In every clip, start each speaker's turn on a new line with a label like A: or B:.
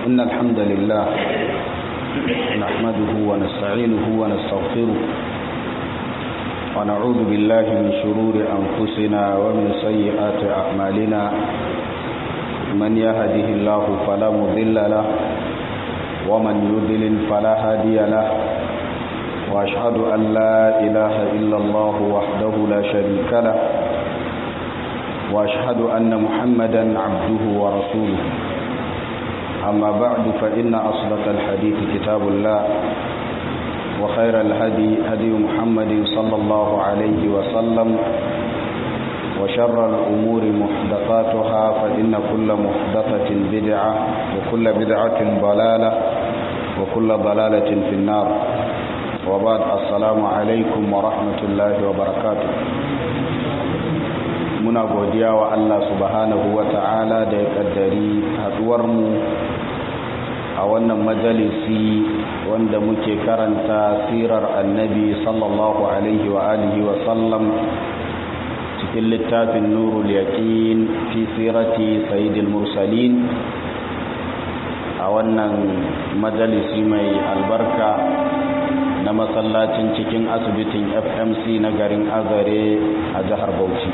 A: إن الحمد لله نحمده ونستعينه ونستغفره ونعوذ بالله من شرور أنفسنا ومن سيئات أعمالنا من يهده الله فلا مضل له ومن يضلل فلا هادي له وأشهد أن لا إله إلا الله وحده لا شريك له وأشهد أن محمدا عبده ورسوله أما بعد فإن أصدق الحديث كتاب الله وخير الهدي هدي محمد صلى الله عليه وسلم وشر الأمور محدثاتها فإن كل محدثة بدعة وكل بدعة ضلالة وكل ضلالة في النار وبعد السلام عليكم ورحمة الله وبركاته muna godiya wa Allah subhanahu wa ta'ala da ya kaddari haduwarmu a wannan majalisi wanda muke karanta sirar annabi sallallahu alaihi wa alihi wa sallam cikin littafin nurul yaqin fi sirati sayyidil mursalin a wannan majalisi mai albarka na masallacin cikin asibitin fmc na garin azare a jihar bauchi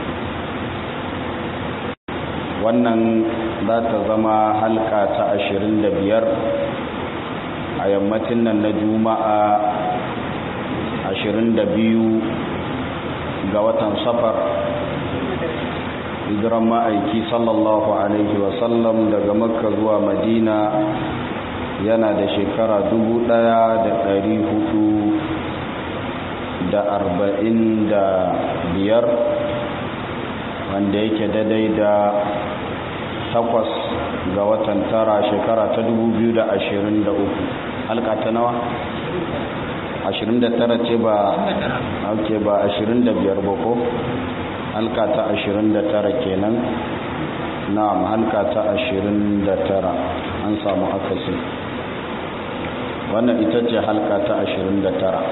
A: wannan za ta zama halka ta ashirin da biyar a yammacin nan na juma'a ashirin da biyu ga watan safar hijiran ma'aiki sallallahu alaihi wasallam daga makka zuwa madina yana da shekara dubu ɗaya da ɗari hudu da arba'in da biyar wanda yake daidai da takwas ga watan tara shekara ta dubu biyu da ashirin da uku halka ta nawa ashirin da tara ce ba ake ba ashirin da biyar ba ko halka ta ashirin da tara kenan na'am halka ta ashirin da tara an samu akasi wannan ita ce halka ta ashirin da tara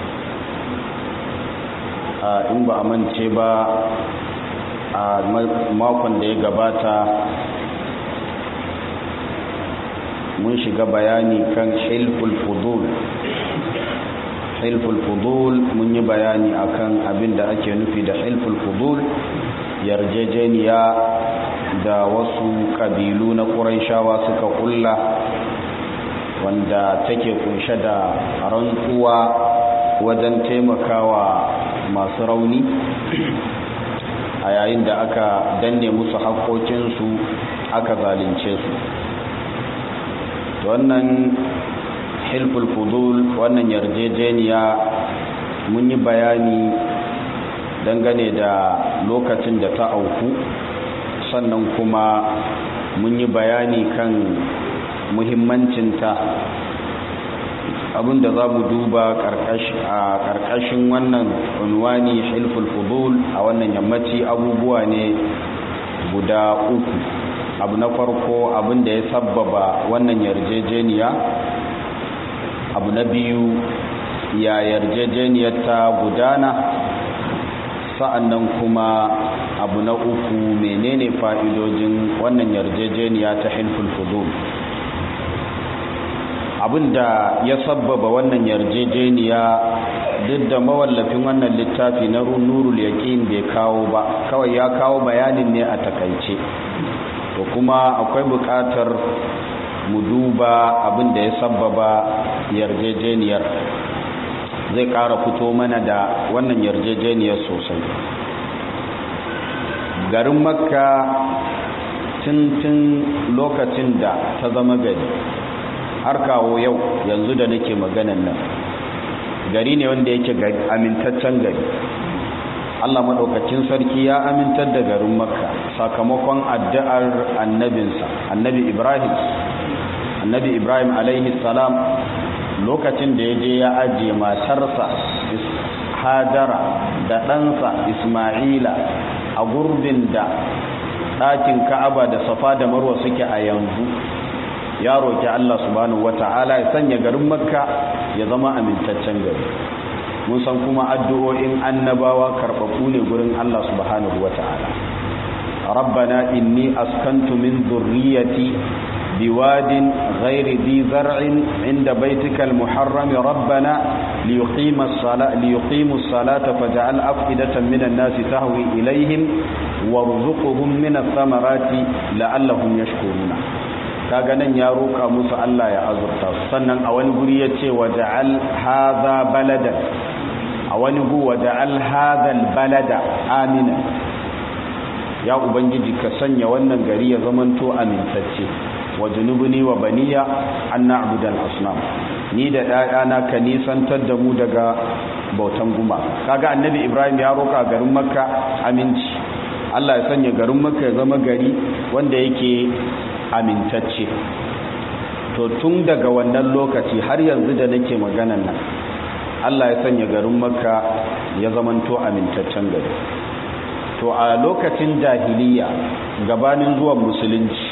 A: in ba a mance ba a makon da ya gabata mun shiga bayani kan hilful fudul hilful fudul mun yi bayani akan abin da ake nufi da hilful fudul yarjejeniya da wasu kabilu na ƙuraishawa suka kulla wanda take kunshe da rantsuwa wajen taimakawa masu rauni a yayin da aka danne musu haƙoƙinsu aka zalunce su wannan hilful fudul wannan yarjejeniya mun yi bayani dangane da lokacin da ta auku sannan kuma mun yi bayani kan muhimmancinta abinda za mu duba a ƙarƙashin wannan unwani hilful fudul a wannan yammaci abubuwa ne guda uku abu na farko abin da ya sabbaba wannan yarjejeniya abu na biyu ya yarjejeniyar ta gudana sa'annan kuma abu na uku menene fa'idojin wannan yarjejeniya ta hilful fudul abinda ya sabbaba wannan yarjejeniya duk da mawallafin wannan littafi na nurul yaqin bai kawo ba kawai ya kawo bayanin ne a takaice to kuma akwai buƙatar mu duba abinda ya sabbaba yarjejeniyar zai ƙara fito mana da wannan yarjejeniyar sosai garin makka tun lokacin da ta zama gari har kawo yau yanzu da nake maganan nan gari ne wanda yake amintaccen gari Allah maɗaukacin sarki ya amintar da garin makka sakamakon addu'ar annabinsa annabi ibrahim annabi ibrahim alaihi salam lokacin da ya je ya ajiye matarsa hajara da ɗansa ismaila a gurbin da ɗakin ka'aba da safa da marwa suke a yanzu ya roƙi Allah subhanahu wata'ala ya sanya garin makka ya zama amintaccen gari mun san kuma addu'o'in annabawa karɓaɓɓu ne gurin Allah subhanahu wata'ala rabbana inni askantu min dhurriyyati بواد غير ذي زرع عند بيتك المحرم ربنا ليقيم الصلاة, ليقيموا الصلاة فاجعل أفئدة من الناس تهوي إليهم وارزقهم من الثمرات لعلهم يشكرون kaga nan ya roka musu Allah ya azurta sannan a wani guri yace waja'al hadha baladan a wani gu waja'al hadha balada amina ya ubangiji ka sanya wannan gari ya zamanto amintacce wa junubuni wa baniya an na'budal asnam ni da ɗayana ka nisantar da mu daga bautan guma kaga annabi ibrahim ya roka garin makka aminci Allah ya sanya garin makka ya zama gari wanda yake amintacce to tun daga wannan lokaci har yanzu da nake maganan nan Allah ya sanya garin makka ya zamanto amintaccen gari to a lokacin jahiliya gabanin zuwan musulunci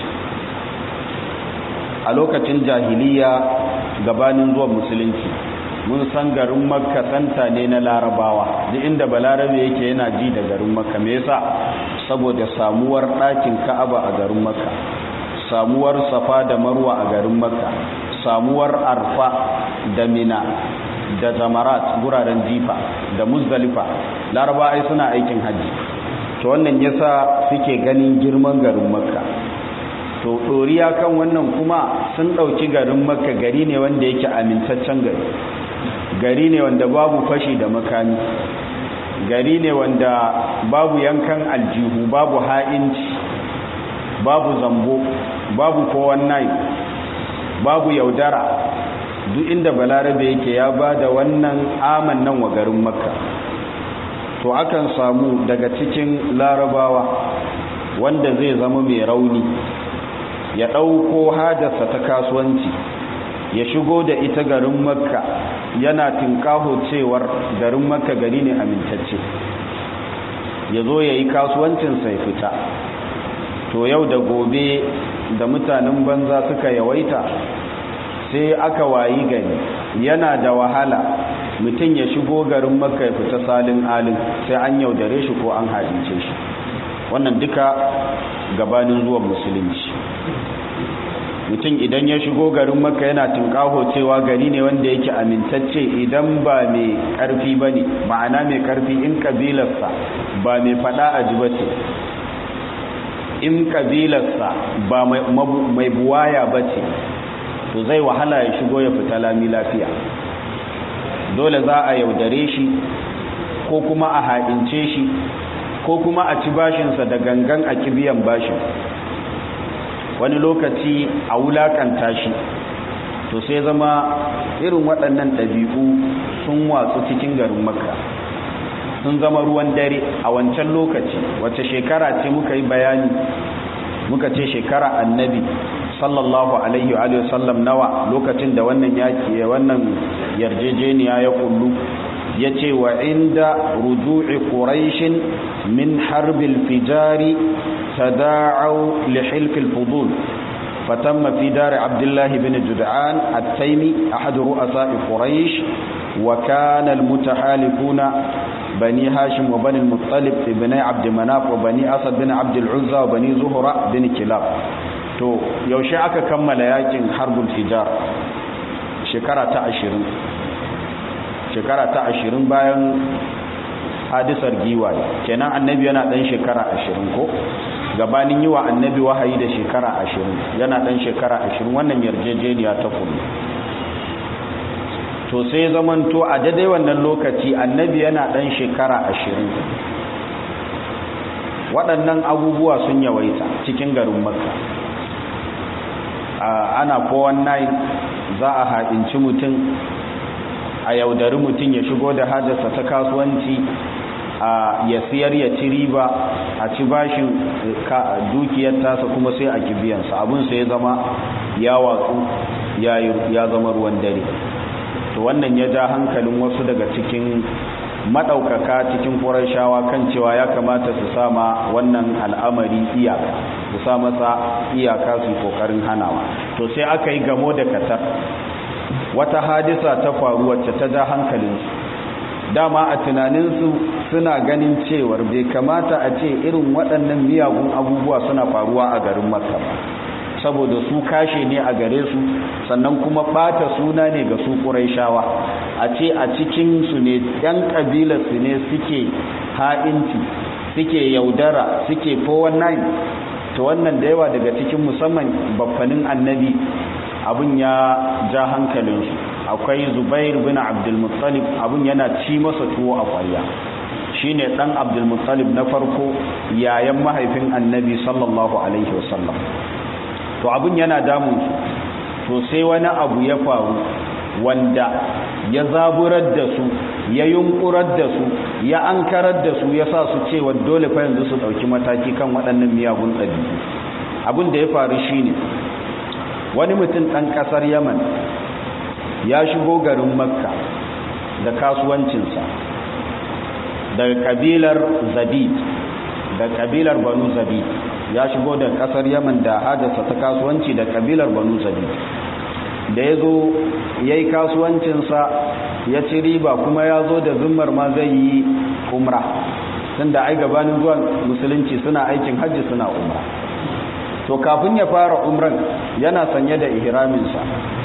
A: a lokacin jahiliya gabanin zuwan musulunci mun san garin makka santa ne na larabawa duk inda balarabe yake yana ji da garin makka me yasa saboda samuwar ɗakin ka'aba a garin makka samuwar safa da marwa a garin makka samuwar arfa da mina da zamarat guraren jifa da muzdalifa laraba ai suna aikin hajji to wannan yasa suke ganin girman garin makka to ɗoriya kan wannan kuma sun ɗauki garin makka gari ne wanda yake amintaccen gari gari ne wanda babu fashi da makami gari ne wanda babu yankan aljihu babu ha'inci babu zambo babu kowan nai babu yaudara duk inda balarabe yake ya ba da wannan aman nan wa garin makka to akan samu daga cikin larabawa wanda zai zama mai rauni ya ɗauko hajarsa ta kasuwanci ya shigo da ita garin makka yana tinkaho cewar garin makka gari ne amintacce ya zo ya yi kasuwancinsa ya fita to yau da gobe da mutanen banza suka yawaita sai aka wayi gari yana da wahala mutum ya shigo garin makka ya fita salin alin sai an yaudare shi ko an haɗince shi wannan duka gabanin zuwan musulunci mutum idan ya shigo garin makka yana tunkaho cewa gari ne wanda yake amintacce idan ba mai karfi ba ne ma'ana mai karfi in kabilarsa ba mai fada a ji ba ce in kabilarsa ba mai buwaya ba ce to zai wahala ya shigo ya fita lami lafiya dole za a yaudare shi ko kuma a haɗince shi ko kuma a ci bashinsa da gangan a kibiyan bashin wani lokaci a wulakanta shi to sai zama irin waɗannan ɗabi'u sun watsu cikin garin makka sun zama ruwan dare a wancan lokaci wacce shekara ce muka yi bayani muka ce shekara annabi sallallahu alaihi wa sallam nawa lokacin da wannan yaki wannan yarjejeniya ya kullu ya ce wa inda ruju'i quraishin min harbil fijari تداعوا لحلف الفضول فتم في دار عبد الله بن جدعان التيمي أحد رؤساء قريش وكان المتحالفون بني هاشم وبني المطلب بني عبد مناف وبني أسد بن عبد العزى وبني زهرة بن كلاب to yaushe aka kammala yakin harbul fijar shekara ta ashirin shekara ta ashirin bayan hadisar giwaye kenan annabi yana dan shekara ashirin ko gabanin yi wa annabi wahayi da shekara ashirin yana dan shekara ashirin wannan yarjejeniya ta kuma to sai zamanto a daidai wannan lokaci annabi yana dan shekara ashirin waɗannan abubuwa sun yawaita cikin garin makka ana 419 za a haɗinci mutum a yaudari mutum ya shigo da hajarsa ta kasuwanci a ya siyar ya ci riba a ci bashin dukiyar tasa kuma sai a kibiyansa abin sai ya zama ya watsu ya zama ruwan dare to wannan ya ja hankalin wasu daga cikin maɗaukaka cikin shawa kan cewa ya kamata su sama wannan al'amari iyaka su sa masa iyaka su kokarin hanawa to sai aka yi gamo da katar wata hadisa ta faru wacce ta ja hankalinsu dama a tunaninsu suna ganin cewar bai kamata a ce irin waɗannan miyagun abubuwa suna faruwa a garin makka ba saboda su kashe ne a gare su sannan kuma bata suna ne ga su ƙuraishawa a ce a cikinsu ne ɗan ƙabilarsu ne suke ha'inci suke yaudara suke 419 to wannan da yawa daga cikin musamman baffanin annabi abin ya ja hankalinsu akwai zubair bin abdulmuttalib abin yana ci masa tuwo a kwarya shine dan abdulmuttalib na farko yayan mahaifin annabi sallallahu alaihi wasallam to abin yana damun su to sai wani abu ya faru wanda ya zaburar da su ya yunkurar da su ya ankarar da su ya sa su cewa dole fa yanzu su dauki mataki kan waɗannan miyagun ɗabi'u abin da ya faru shine wani mutum ɗan ƙasar yaman ya shigo garin makka da kasuwancinsa daga kabilar zabid da kabilar banu zabid ya shigo da ƙasar yaman da hajarsa ta kasuwanci da kabilar banu zabid da ya zo ya yi kasuwancinsa ya ci riba kuma ya zo da zummar ma zai yi umra tun da ai gabanin zuwan musulunci suna aikin hajji suna umra to kafin ya fara umran yana sanye da ihraminsa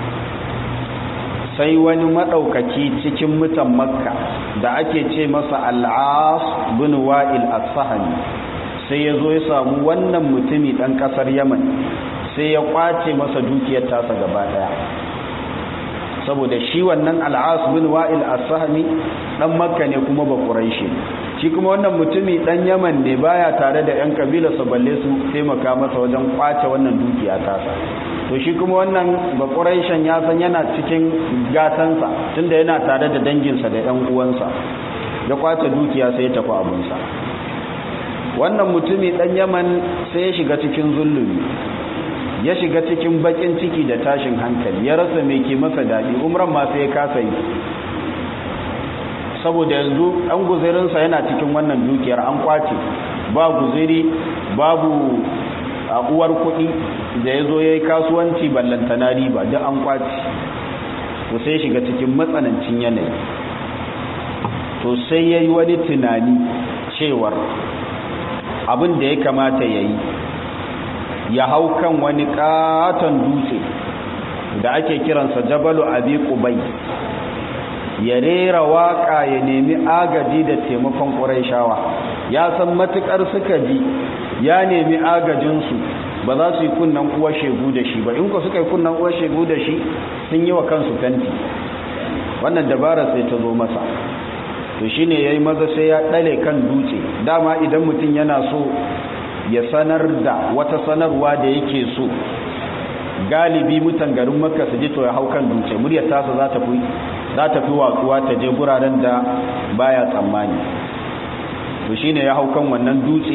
A: sai wani maɗaukaki cikin mutan makka da ake ce masa al'as bin wa'il as-sahani sai ya zo ya samu wannan mutumi ɗan ƙasar yaman sai ya kwace masa dukiyar tasa gaba ɗaya saboda shi wannan al'as bin wa'il as-sahmi dan makka ne kuma ba quraishi shi kuma wannan mutumi dan yaman ne baya tare da yan kabila sa balle su taimaka masa wajen kwace wannan dukiya tasa to shi kuma wannan ba quraishan ya san yana cikin gatansa tunda yana tare da danginsa da yan uwansa ya kwace dukiya sai ya tafi abunsa wannan mutumi dan yaman sai ya shiga cikin zulumi ya shiga cikin bakin ciki da tashin hankali ya rasa mai ke masa daɗi umran ma sai ya kasa yi saboda yanzu ɗan guzirinsa yana cikin wannan dukiyar an kwace ba guziri babu a uwar kuɗi da ya zo ya yi kasuwanci ballantana riba duk an kwace to sai shiga cikin matsanancin yanayi to sai ya yi wani tunani cewar abin da ya kamata ya yi ya hau kan wani katon dutse da ake kiransa jabalu abi qubai ya rera waka ya nemi agaji da taimakon ƙuraishawa ya san matukar suka ji ya nemi agajinsu ba za su yi kunnan uwar shegu da shi ba in ku suka yi kunnan uwar shegu da shi sun yi wa kansu fenti wannan dabara sai ta zo masa to shine yayi maza sai ya dale kan dutse dama idan mutum yana so ya sanar da wata sanarwa da yake so galibi mutan garin makka su ji to ya hau kan dutse muryar tasa za ta fi za ta fi watsuwa ta je guraren da baya tsammani to shine ya hau kan wannan dutse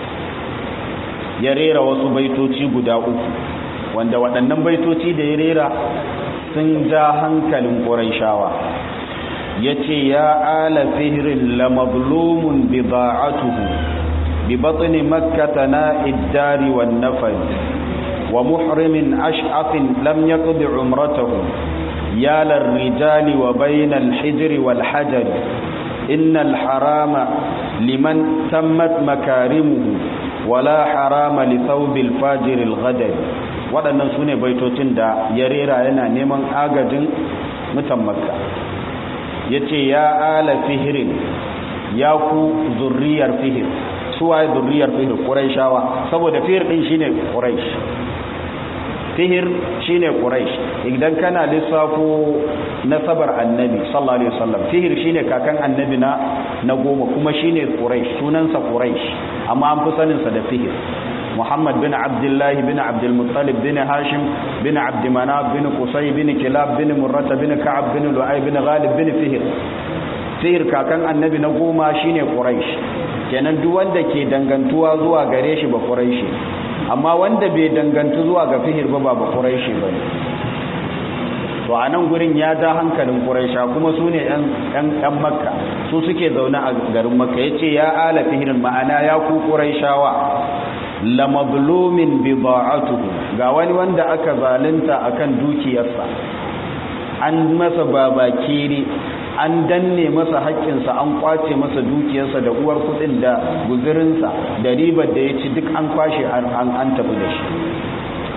A: ya rera wasu baitoci guda uku wanda waɗannan baitoci da ya rera sun ja hankalin ƙurayshawa ya ce ya ala fihirin la mazlumun bida'atuhu bi batni makkata na iddari wan nafar wa muhrimin ash'afin lam yaqdi umratahu ya rijali wa bainal hijri wal hajar innal harama liman tammat makarimuhu wala harama li thawbil fajiril ghadab waɗannan sune baitocin da ya rera yana neman agajin mutan makka yace ya ala fihrin ya ku zurriyar fihir suwaye zurriyar fihir quraishawa saboda fihir din shine quraish fihir shine quraish idan kana lissafo nasabar annabi sallallahu alaihi wasallam fihir shine kakan annabi na na goma kuma shine quraish sunansa quraish amma an fi sanin sa da fihir muhammad bin abdullah bin abdul muttalib bin hashim bin abd manaf bin qusay bin kilab bin murrata bin ka'ab bin lu'ay bin ghalib bin fihir fihir kakan annabi na goma shine quraish kenan duk wanda ke dangantuwa zuwa gare shi ba quraishi amma wanda bai dangantu zuwa ga fihir ba ba quraishi ba to a nan gurin ya ja hankalin quraisha kuma su ne yan makka su suke zaune a garin makka yace ya ala fihirin ma'ana ya ku quraishawa la mazlumin bida'atuhu ga wani wanda aka zalunta akan dukiyarsa an masa babakire an danne masa haƙƙinsa an kwace masa dukiyarsa da uwar kuɗin da guzurinsa da ribar da ya ci duk an kwashe an tafi da shi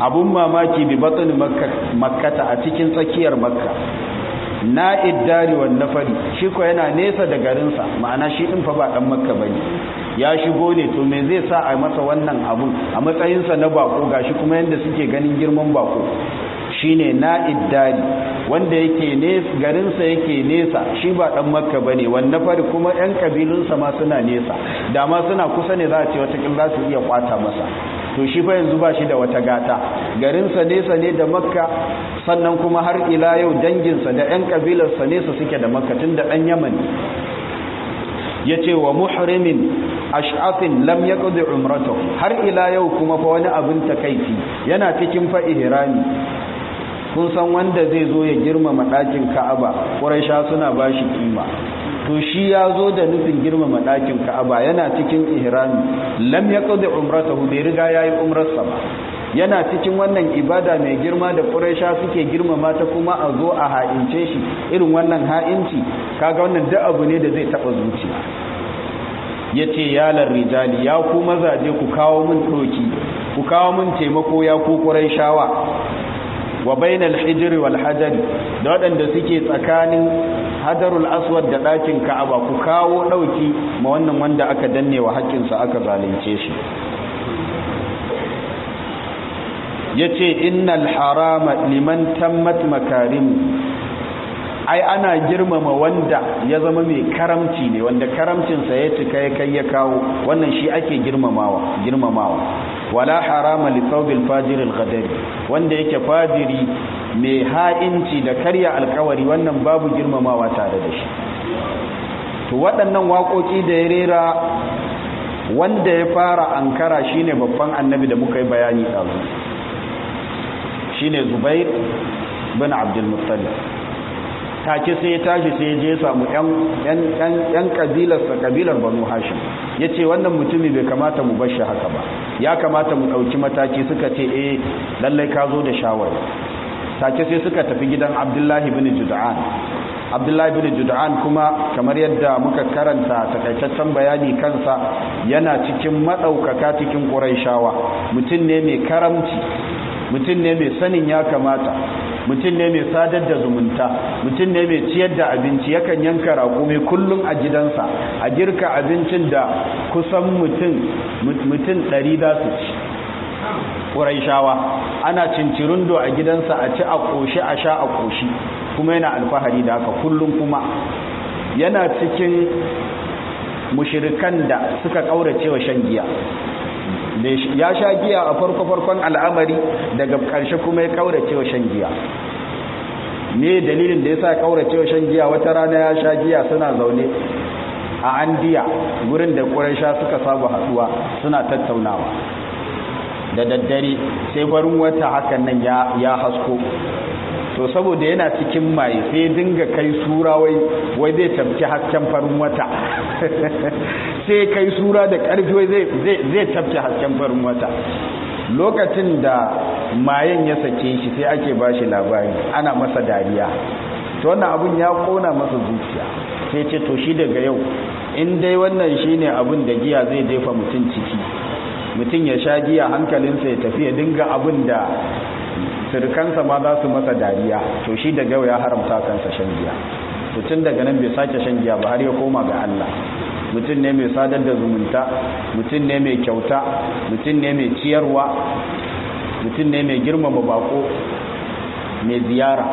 A: abun mamaki bi batsin makkata a cikin tsakiyar makka na iddari wa nafari shi ko yana nesa da garinsa ma'ana shi din fa ba dan makka bane ya shigo ne to me zai sa a masa wannan abun a matsayinsa na bako gashi kuma yanda suke ganin girman bako shine na iddari wanda yake nesa garinsa yake nesa shi ba dan makka bane wanda fari kuma yan kabilunsa ma suna nesa da ma suna kusa ne za a ce wata za su iya kwata masa to shi fa yanzu ba shi da wata gata garinsa nesa ne da makka sannan kuma har ila yau danginsa da yan kabilarsa nesa suke da makka tun da dan yaman ya ce wa muhrimin ash'afin lam yaqdi umratahu har ila yau kuma fa wani abin takaici yana cikin fa ihrami kun san wanda zai zo ya girmama ɗakin ka'aba ƙuraisha suna ba shi kima to shi ya zo da nufin girmama ɗakin ka'aba yana cikin ihrami lam ya ƙauda umratahu bai riga ya yi umrarsa ba yana cikin wannan ibada mai girma da ƙuraisha suke girmama ta kuma a zo a ha'ince shi irin wannan ha'inci kaga wannan duk abu ne da zai taɓa zuciya ya ce yalar rijali ya ku mazaje ku kawo min ɗoki ku kawo min taimako ya ku ƙuraishawa wa bainal hijri wal hajari da waɗanda suke tsakanin hadarul aswad da ɗakin ka'aba ku kawo ɗauki ma wannan wanda aka danne wa haƙƙinsa aka zalunce shi yace innal harama liman tammat makarimu ai ana girmama wanda ya zama mai karamci ne wanda karamcinsa ya cika ya kai ya kawo wannan shi ake girmamawa girmamawa wala harama li thawbil fajir al wanda yake fajiri mai ha'inci da karya alkawari wannan babu girmamawa tare da shi to waɗannan waƙoƙi da ya rera wanda ya fara ankara shine babban annabi da muka yi bayani ɗazu shine zubair bin abdul muttalib take sai ya tashi sai ya je samu yan kabilarsa kabilar banu hashim ya ce wannan mutumi bai kamata mu bashi haka ba ya kamata mu ɗauki mataki suka ce eh lallai ka zo da shawar take sai suka tafi gidan abdullahi bin jud'an abdullahi bin jud'an kuma kamar yadda muka karanta takaitaccen bayani kansa yana cikin maɗaukaka cikin ƙuraishawa mutum ne mai karamci mutum ne mai sanin ya kamata mutum ne mai sadar da zumunta mutum ne mai ciyar da abinci yakan yanka raƙumi kullum a gidansa a girka abincin da kusan mutum mutum ɗari za su ci ƙuraishawa ana cincirundo a gidansa a ci a ƙoshi a sha a ƙoshi kuma yana alfahari da haka kullum kuma yana cikin mushirikan da suka ƙaurace wa shan giya ya sha giya a farko-farkon al'amari daga ƙarshe kuma ya ƙaurace wa shan giya me dalilin da ya sa ƙaurace wa shan giya wata rana ya sha giya suna zaune a andiya gurin da ƙuraisha suka saba haɗuwa suna tattaunawa da daddare sai barin wata hakan nan ya hasko to saboda yana cikin maye sai dinga kai sura wai wai zai tabci hasken farin wata sai kai sura da ƙarfi wai zai tabci hasken farin wata lokacin da mayen ya sake shi sai ake ba shi labari ana masa dariya to wannan abun ya kona masa zuciya sai ce to shi daga yau in dai wannan shine abin da giya zai jefa mutum ciki mutum ya sha giya hankalinsa ya tafi ya dinga abin da sirkansa ma za su masa dariya to shi daga yau ya haramta kansa shan giya to tun daga nan bai sake shan giya ba har ya koma ga Allah mutum ne mai sadar da zumunta mutum ne mai kyauta mutum ne mai ciyarwa mutum ne mai girmama bako mai ziyara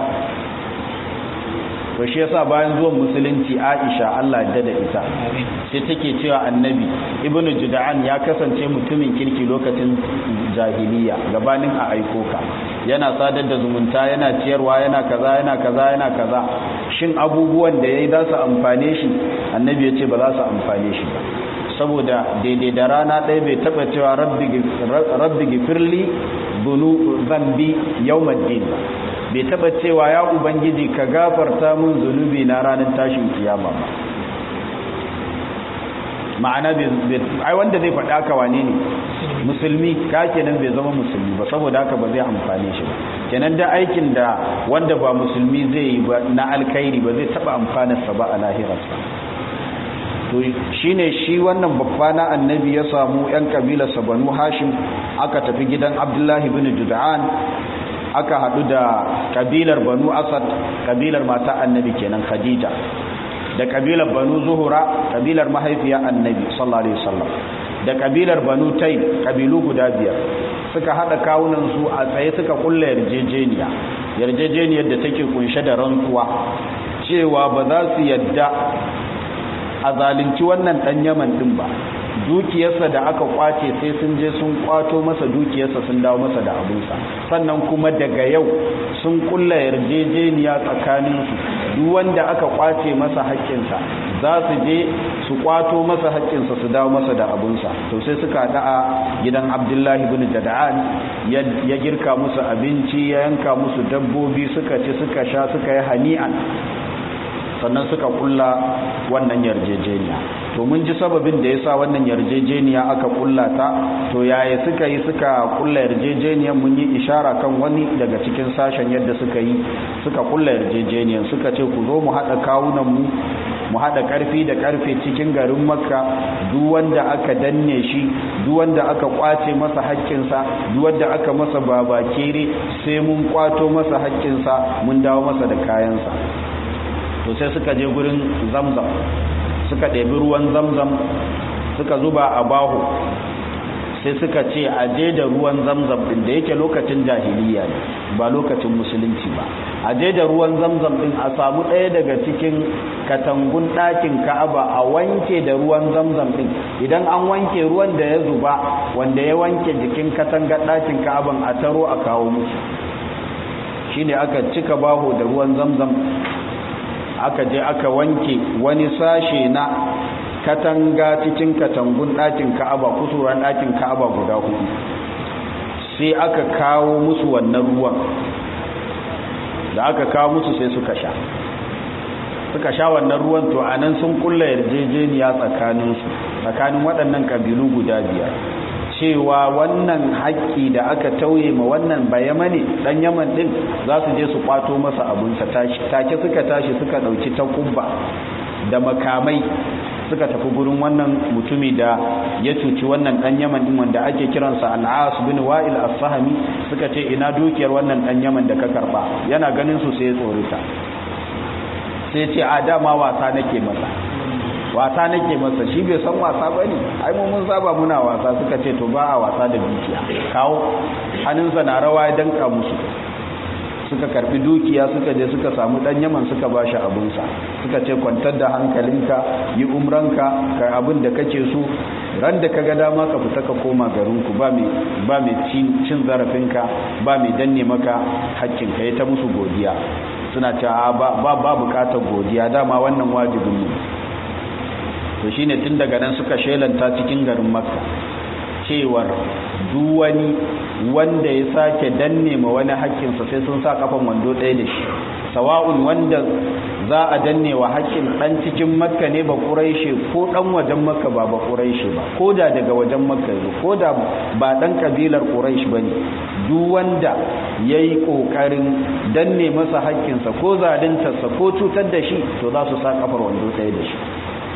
A: to shi yasa bayan zuwan musulunci Aisha Allah ya da ita sai take cewa annabi ibnu juda'an ya kasance mutumin kirki lokacin jahiliya gabanin a aiko ka yana sadar da zumunta yana ciyarwa yana kaza yana kaza yana kaza shin abubuwan da yayi za su amfane shi annabi ya ce ba za su amfane shi ba saboda daidai da rana ɗaya bai taɓa cewa rabbi gifirli bunu zambi yawmaddin ba bai taba cewa ya ubangiji ka gafarta mun zunubi na ranar tashin kiyama ba ma'ana ai wanda zai faɗa ka wane ne musulmi ka kenan bai zama musulmi ba saboda haka ba zai amfane shi ba kenan da aikin da wanda ba musulmi zai yi ba na alkhairi ba zai taba amfanarsa ba a lahirarsa to shine shi wannan babba na annabi ya samu yan kabilarsa banu hashim aka tafi gidan abdullahi bin juda'an aka haɗu da kabilar banu asad kabilar mata annabi kenan khadija da kabilar banu zuhura kabilar mahaifiya annabi sallallahu alaihi wasallam da kabilar banu taym kabilu guda biyar suka hada kawunan su a tsaye suka kulla yarjejeniya yarjejeniyar da take kunshe da rantsuwa cewa ba za su yadda a zalunci wannan dan yaman din ba dukiyarsa da aka kwace sai sun je sun kwato masa dukiyarsa sun dawo masa da abinsa sannan kuma daga yau sun kulla yarjejeniya tsakaninsu duk wanda aka kwace masa haƙƙinsa za su je su kwato masa haƙƙinsa su dawo masa da abinsa to sai suka haɗa a gidan abdullahi bin jada'an ya girka musu abinci ya yanka musu dabbobi suka ci suka sha suka yi hani'an sannan suka kulla wannan yarjejeniya to mun ji sababin da yasa wannan yarjejeniya aka kulla ta to yaya suka yi suka kulla yarjejeniyar mun yi ishara kan wani daga cikin sashen yadda suka yi suka kulla yarjejeniyar suka ce ku zo mu haɗa kawunan mu mu haɗa ƙarfi da ƙarfe cikin garin makka duk wanda aka danne shi duk wanda aka kwace masa haƙƙinsa duk wanda aka masa babakere sai mun kwato masa haƙƙinsa mun dawo masa da kayansa to sai suka je gurin zamzam suka ɗebi ruwan zamzam suka zuba a baho sai suka ce a je da ruwan zamzam ɗin da yake lokacin jahiliya ne ba lokacin musulunci ba a je da ruwan zamzam ɗin a samu ɗaya daga cikin katangun ɗakin ka'aba a wanke da ruwan zamzam ɗin idan an wanke ruwan da ya zuba wanda ya wanke jikin katangar ɗakin ka'aban a taro a kawo musu shine aka cika baho da ruwan zamzam aka je aka wanke wani sashe na katanga cikin katangun ɗakin ka'aba kusuran ɗakin ka'aba guda hudu sai aka kawo musu wannan ruwan da aka kawo musu sai suka sha suka sha wannan ruwan to a nan sun kulla yarjejeniya tsakaninsu tsakanin waɗannan ƙabilu guda biyar cewa wannan haƙƙi da aka tauye ma wannan bayama ne ɗan yaman ɗin za su je su ƙwato masa abinsa take suka tashi suka ɗauki takubba da makamai suka tafi gurin wannan mutumi da ya cuci wannan ɗan yaman ɗin wanda ake kiransa al'as bin wa'il as-sahami suka ce ina dukiyar wannan ɗan yaman da ka karɓa yana ganin su sai ya tsorita sai ce a dama wasa nake masa wasa nake masa shi bai san wasa ba ne ai mu mun saba muna wasa suka ce to ba a wasa da dukiya kawo hannunsa na rawa ya danka musu suka karbi dukiya suka je suka samu dan yaman suka ba shi abinsa suka ce kwantar da hankalinka yi umranka ka abin da kake so ran da ka ga dama ka fita ka koma garinku ba mai ba mai cin zarafinka ba mai danne maka hakkinka ya ta musu godiya suna cewa ba ba bukatar godiya dama wannan wajibin mu to shine tun daga nan suka shelanta cikin garin makka cewar duwani wanda ya sake danne ma wani haƙƙinsa sai sun sa kafan wando ɗaya da shi sawa'un wanda za a danne wa haƙƙin ɗan cikin makka ne ba ƙuraishe ko ɗan wajen makka ba ba ƙuraishe ba ko da daga wajen makka ne ko da ba ɗan ƙabilar ƙuraish ba ne duk wanda ya yi ƙoƙarin danne masa haƙƙinsa ko zaluntarsa ko cutar da shi to za su sa kafar wando ɗaya da shi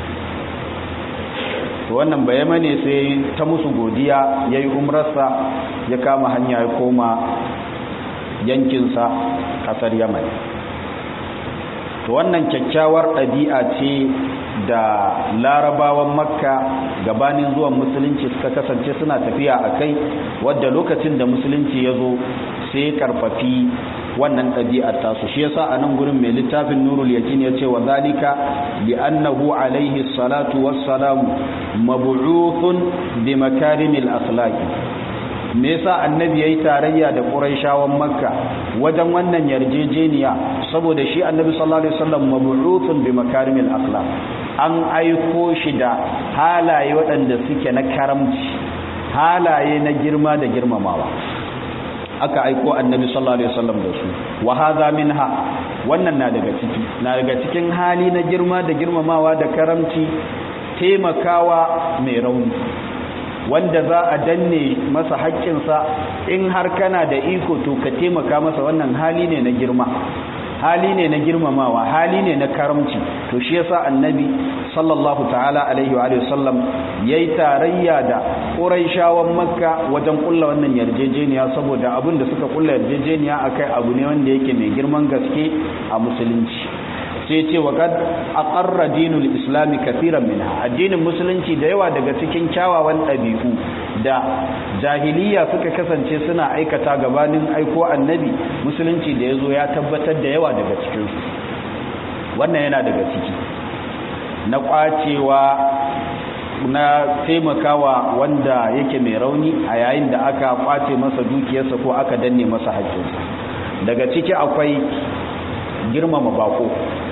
A: to wannan bayama ne sai ta musu godiya ya yi umrarsa ya kama hanya ya koma yankinsa ƙasar yaman to wannan kyakkyawar ɗabi'a ce da larabawan makka gabanin zuwan musulunci suka kasance suna tafiya a kai wadda lokacin da musulunci ya zo sai karfafi wannan ɗabi'ar tasu shi yasa a nan gurin mai littafin nurul yakin ya ce wa zalika li annahu alaihi salatu wassalamu mab'uthun bi makarimil akhlaqi me yasa annabi yayi tarayya da quraishawan makka wajen wannan yarjejeniya saboda shi annabi sallallahu alaihi wasallam mab'uthun bi makarimil akhlaq an aiko shi da halaye waɗanda suke na karamci halaye na girma da girmamawa aka aiko annabi sallallahu alaihi wasallam da su wa hadha minha wannan na daga ciki na daga cikin hali na girma da girmamawa da karamci taimakawa mai rauni wanda za a danne masa haƙƙinsa in har kana da iko to ka taimaka masa wannan hali ne na girma hali ne na girmamawa hali ne na karamci to shi yasa annabi sallallahu ta'ala alaihi wa sallam yayi tarayya da quraishawan makka wajen kulla wannan yarjejeniya saboda abin da suka kulla yarjejeniya akai abu ne wanda yake mai girman gaske a musulunci sai ce wa kad aqarra dinul islami kathiran minha addinin musulunci da yawa daga cikin kyawawan ɗabi'u da jahiliya suka kasance suna aikata gabanin aiko annabi musulunci da yazo ya tabbatar da yawa daga cikin su wannan yana daga ciki na kwacewa na taimakawa wanda yake mai rauni a yayin da aka kwace masa dukiyarsa ko aka danne masa haƙƙinsa daga ciki akwai girmama bako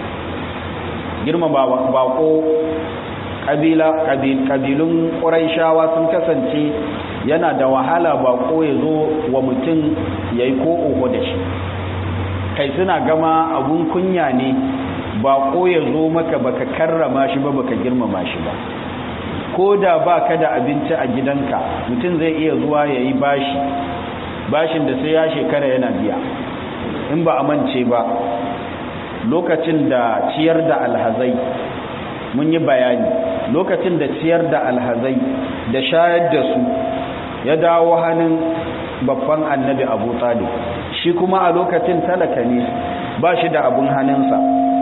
A: girmama bako kabila kabilun ƙuraishawa sun kasance yana da wahala bako ya zo wa mutum ya yi ko oho da shi kai suna gama abun kunya ne bako ya zo maka baka karrama shi ba baka girmama shi ba ko da ba ka da abinci a gidanka mutum zai iya zuwa ya yi bashi bashin da sai ya shekara yana biya in ba a mance ba lokacin da ciyar da alhazai mun yi bayani lokacin da ciyar da alhazai da shayar da su ya dawo hannun babban annabi abu talib shi kuma a lokacin talaka ne ba shi da abun hannunsa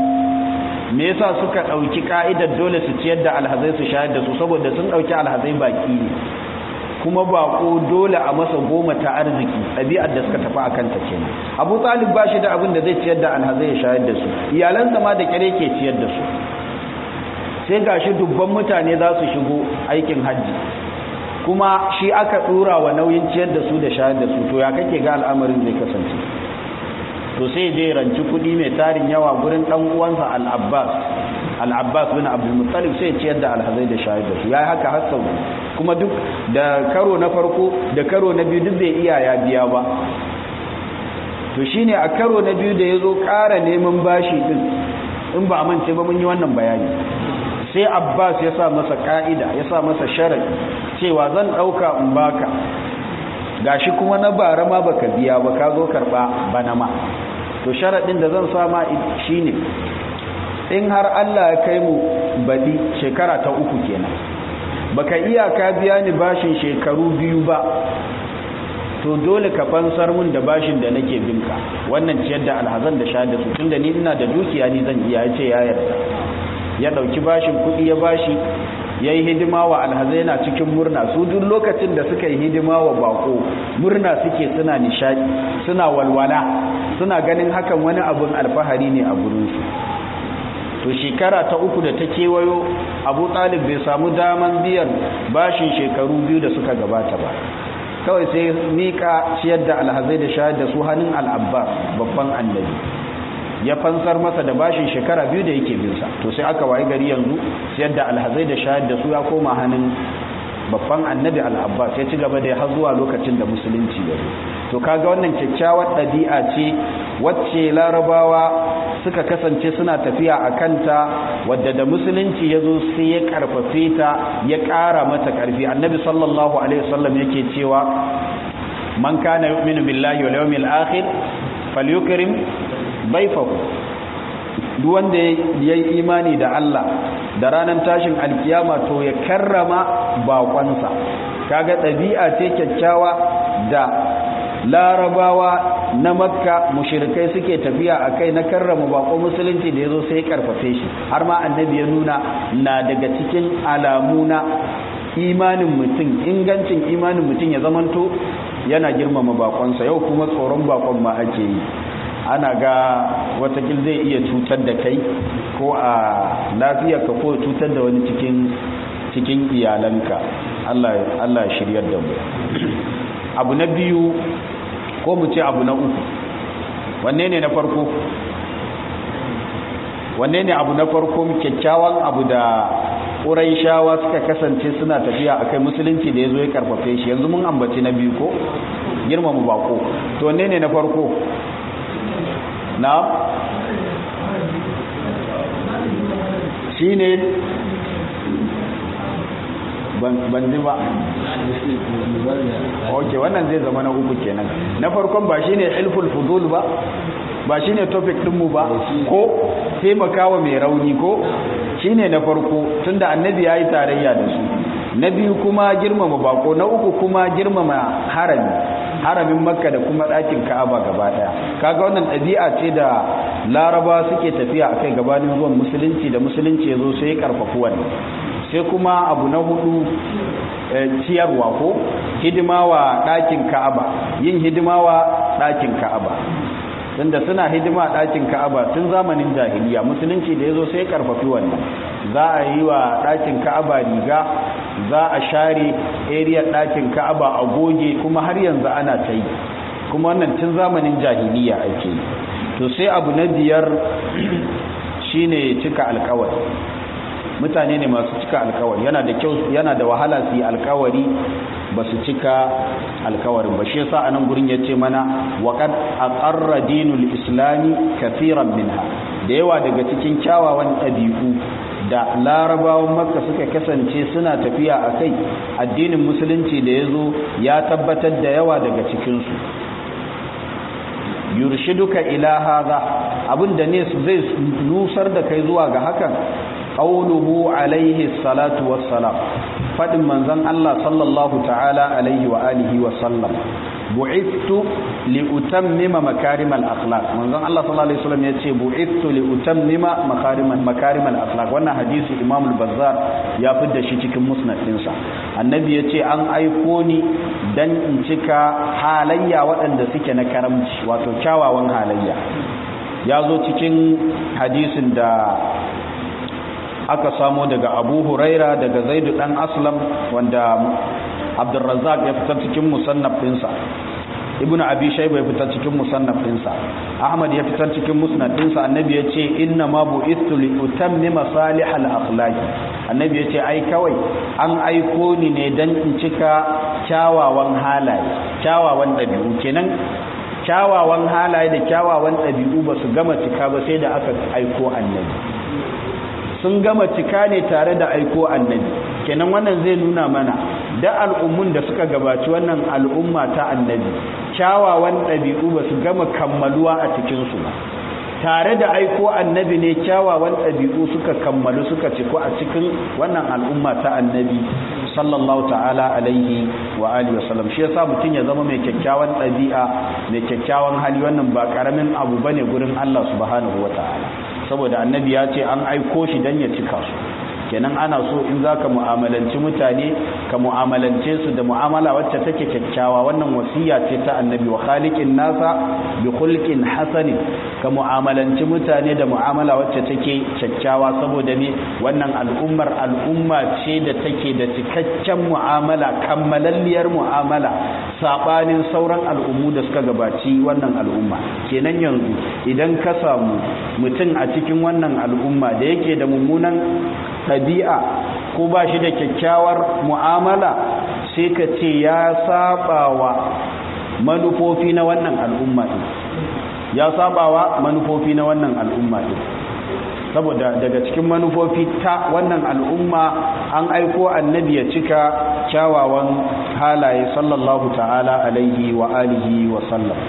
A: me yasa suka ɗauki ka'idar dole su ciyar da alhazai su shayar da su saboda sun ɗauki alhazai baki ne kuma bako dole a masa goma ta arziki ɗabi'ar da suka tafi a kanta kenan abu talib ba shi da abin da zai ciyar da alhazai ya shayar da su iyalansa ma da kyare ke ciyar da su sai gashi dubban mutane za su shigo aikin hajji kuma shi aka ɗora wa nauyin ciyar da su da shayar da su to ya kake ga al'amarin zai kasance to sai je ranci kuɗi mai tarin yawa gurin ɗan uwansa al-abbas al-abbas bin abdul muttalib sai ciyar da alhazai da shayar da su yayi haka har sau kuma duk da karo na farko da karo na biyu duk bai iya ya biya ba to shine a karo na biyu da yazo ƙara neman bashi din in ba amince ba mun yi wannan bayani sai abbas ya sa masa ka'ida ya sa masa sharadi cewa zan ɗauka in baka gashi kuma na bara ma baka biya ba ka zo karɓa bana ma to sharaɗin da zan sama shine in har Allah ya kai mu baɗi shekara ta uku kenan baka iya ka biya ni bashin shekaru biyu ba to dole ka fansar mun da bashin da nake binka wannan ciyar da alhazan da sha da su tunda ni ina da dukiya ni zan iya ya ce ya yarda ya ɗauki bashin kuɗi ya bashi ya yi hidima wa alhazai na cikin murna su duk lokacin da suka yi hidima wa bako murna suke suna nishadi suna walwala suna ganin hakan wani abin alfahari ne a gurinsu to shekara ta uku da ta kewayo abu talib bai samu daman biyan bashin shekaru biyu da suka gabata ba kawai sai mika ciyar da alhazai da shayar da su hannun al'abbas babban annabi ya fansar masa da bashin shekara biyu da yake binsa to sai aka waye gari yanzu ciyar da alhazai da shayar da su ya koma hannun babban annabi al'abbas ya ci gaba da har zuwa lokacin da musulunci ya zo to kaga wannan kyakkyawar ɗabi'a ce wacce larabawa suka kasance suna tafiya a kanta wadda da musulunci ya zo sai ya karfafe ta ya ƙara mata ƙarfi annabi sallallahu alaihi wasallam yake cewa man kana yu'minu billahi wal yawmil akhir falyukrim dayfahu duk wanda ya yi imani da Allah da ranar tashin alkiyama to ya karrama bakonsa kaga ɗabi'a ce kyakkyawa da larabawa na makka mushirikai suke tafiya a kai na karrama bako musulunci da ya zo sai karfafe shi har ma annabi ya nuna na daga cikin alamu na imanin mutum ingancin imanin mutum ya zamanto yana girmama bakonsa yau kuma tsoron bakon ma ake yi ana ga watakil zai iya cutar da kai ko a lafiyarka ko cutar da wani cikin cikin iyalanka Allah ya shiryar da mu abu na biyu ko mu ce abu na uku wanne ne na farko wanne ne abu na farko kyakkyawan abu da shawa suka kasance suna tafiya akai musulunci da ya zo ya karfafe shi yanzu mun ambaci na biyu ko girmama bako to wanne ne na farko na shi ne ban ji ba ok wannan zai zama na uku kenan na farkon ba shi ne ilful fudul ba ba shine topic ɗinmu ba ko taimakawa mai rauni ko shine na farko tunda annabi ya yi tarayya da su na biyu kuma girmama bako na uku kuma girmama harami haramin makka da kuma ɗakin ka'aba gaba ɗaya kaga wannan ɗabi'a ce da laraba suke tafiya a kai gabanin zuwan musulunci da musulunci ya zo sai ya karfafu wannan sai kuma abu na hudu ciyarwa ko hidima wa ɗakin ka'aba yin hidima wa ɗakin ka'aba tunda suna hidima a ɗakin ka'aba tun zamanin jahiliya musulunci da ya zo sai karfafi wannan za a yi wa ɗakin ka'aba riga za a share area ɗakin ka'aba a goge kuma har yanzu ana ta yi kuma wannan tun zamanin jahiliya ake to sai abu na biyar shine cika alkawari mutane ne masu cika alkawari yana da kyau yana da wahala su yi alkawari ba su cika alkawarin ba shi yasa anan gurin yace mana waqad aqarra dinul islami kaseeran minha da yawa daga cikin kyawawan ɗabi'u da larabawan makka suka kasance suna tafiya a kai addinin musulunci da ya zo ya tabbatar da yawa daga cikinsu yurshiduka ila haza abinda ne zai nusar da kai zuwa ga hakan qauluhu alaihi salatu wassalam fadin manzon Allah sallallahu ta'ala alaihi wa alihi wa sallam bu'ithtu li utammima makarimal akhlaq manzon Allah sallallahu alaihi wasallam yace bu'ithtu li utammima makarimal makarimal akhlaq wannan hadisi Imam al-Bazzar ya fidda shi cikin musnad dinsa annabi yace an aiko ni dan in cika halayya waɗanda suke na karamci wato kyawawan halayya ya zo cikin hadisin da aka samo daga Abu Huraira daga Zaid dan Aslam wanda Abdurrazzaq ya fitar cikin musannaf ɗinsa Ibn Abi Shayba ya fitar cikin musannaf ɗinsa Ahmad ya fitar cikin musnad ɗinsa Annabi ya ce inna ma bu'ithu li utammima salihal akhlaq Annabi ya ce ai kawai an aiko ni ne dan in cika kyawawan halaye kyawawan ɗabi'u kenan kyawawan halaye da kyawawan ɗabi'u ba su gama cika ba sai da aka aiko Annabi sun gama cika ne tare da aiko Annabi kenan wannan zai nuna mana da al'ummun da suka gabaci wannan al'umma ta annabi kyawawan ɗabi'u ba su gama kammaluwa a cikinsu ba tare da aiko annabi ne kyawawan ɗabi'u suka kammalu suka ciko a cikin wannan al'umma ta annabi sallallahu ta'ala alaihi wa alihi wa sallam shi yasa mutum ya zama mai kyakkyawan ɗabi'a mai kyakkyawan hali wannan ba karamin abu bane gurin Allah subhanahu wa ta'ala saboda annabi ya ce an aiko shi dan ya cika su kenan ana so in za ka mu'amalanci mutane ka mu'amalance su da mu'amala wacce take kyakkyawa wannan wasiya ce ta annabi wa khaliqin nasa bi khulqin hasanin ka mu'amalanci mutane da mu'amala wacce take kyakkyawa saboda me wannan al'ummar al'umma ce da take da cikakken mu'amala kammalalliyar mu'amala sabanin sauran al'ummu da suka gabaci wannan al'umma kenan yanzu idan ka samu mutum a cikin wannan al'umma da yake da mummunan ɗabi'a ko ba shi da kyakkyawar mu'amala sai ka ce ya sabawa manufofi na wannan al'umma ɗin ya sabawa manufofi na wannan al'umma ɗin saboda daga cikin manufofi ta wannan al'umma an aiko annabi ya cika kyawawan halaye sallallahu ta'ala alaihi wa alihi wa sallam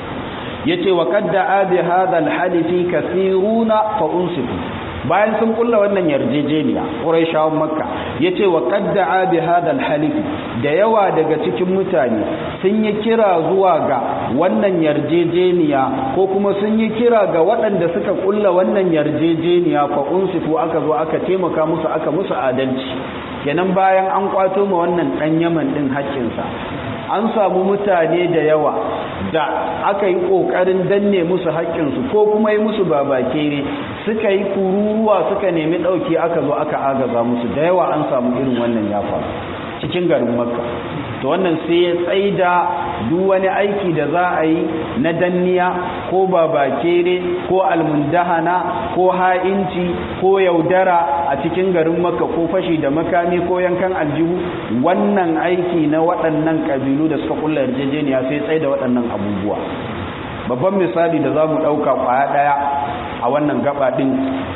A: yace wa qadda abi hadha al-hadithi kathiruna fa unsifu bayan sun kulla wannan yarjejeniya quraishawan makka yace wa qadda'a bi hadal halif da yawa daga cikin mutane sun yi kira zuwa ga wannan yarjejeniya ko kuma sun yi kira ga waɗanda suka kulla wannan yarjejeniya fa unsifu aka zo aka taimaka musu aka musu adalci kenan bayan an kwato ma wannan dan Yaman din haƙƙinsa an samu mutane da yawa da aka yi ƙoƙarin danne musu haƙƙinsu ko kuma yi musu babakere suka yi kururuwa suka nemi ɗauki aka zo aka agaza musu da yawa an samu irin wannan ya faru cikin garin makka to wannan sai ya tsaida duk wani aiki da za a yi na danniya ko babakere ko almundahana ko ha'inci ko yaudara a cikin garin makka ko fashi da makami ko yankan aljihu wannan aiki na waɗannan ƙabilu da suka kulla yarjejeniya sai tsaida waɗannan abubuwa babban misali da za mu ɗauka ƙwaya ɗaya a wannan gaba ɗin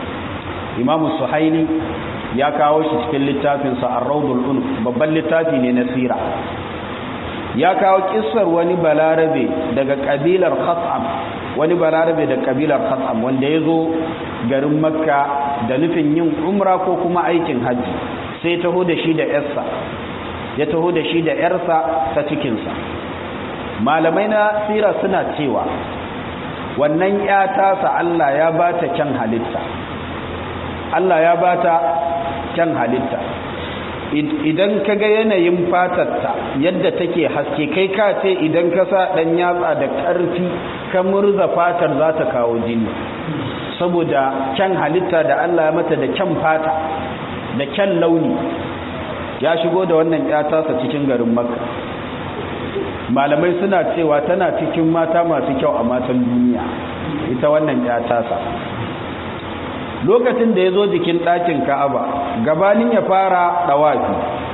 A: imamu suhaili ya kawo shi cikin littafinsa a raudul unuf babban littafi ne na sira ya kawo kissar wani balarabe daga kabilar khatam wani balarabe da kabilar khatsam wanda ya zo garin makka da nufin yin umra ko kuma aikin hajji sai taho da shi da yarsa ya taho da shi da yarsa ta cikinsa malamai na sira suna cewa wannan ya tasa Allah ya ba ta kyan halitta Allah ya ba ta kyan halitta idan ka ga yanayin fatarta yadda take haske kai ka ce idan ka sa ɗan yatsa da ƙarfi ka murza fatar za ta kawo jini saboda kyan halitta da Allah ya mata da kyan fata da kyan launi ya shigo da wannan tasa cikin garin makka malamai suna cewa tana cikin mata masu kyau a matan duniya ita wannan tasa lokacin da ya zo jikin ɗakin ka'aba gabanin ya fara ɗawafi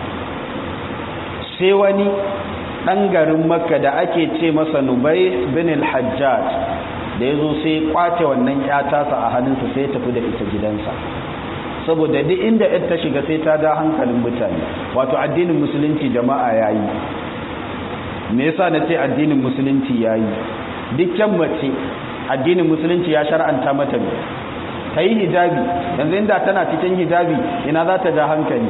A: sai wani ɗan garin makka da ake ce masa nubai bin al-hajjaj da ya zo sai kwace wannan tasa a hannunsa sai ya tafi da ita gidansa saboda duk inda ta shiga sai ta da hankalin mutane wato addinin musulunci jama'a yayi me yasa na ce addinin musulunci yayi dukkan mace addinin musulunci ya shar'anta mata ne ta yi hijabi yanzu inda tana cikin hijabi ina za ta ja hankali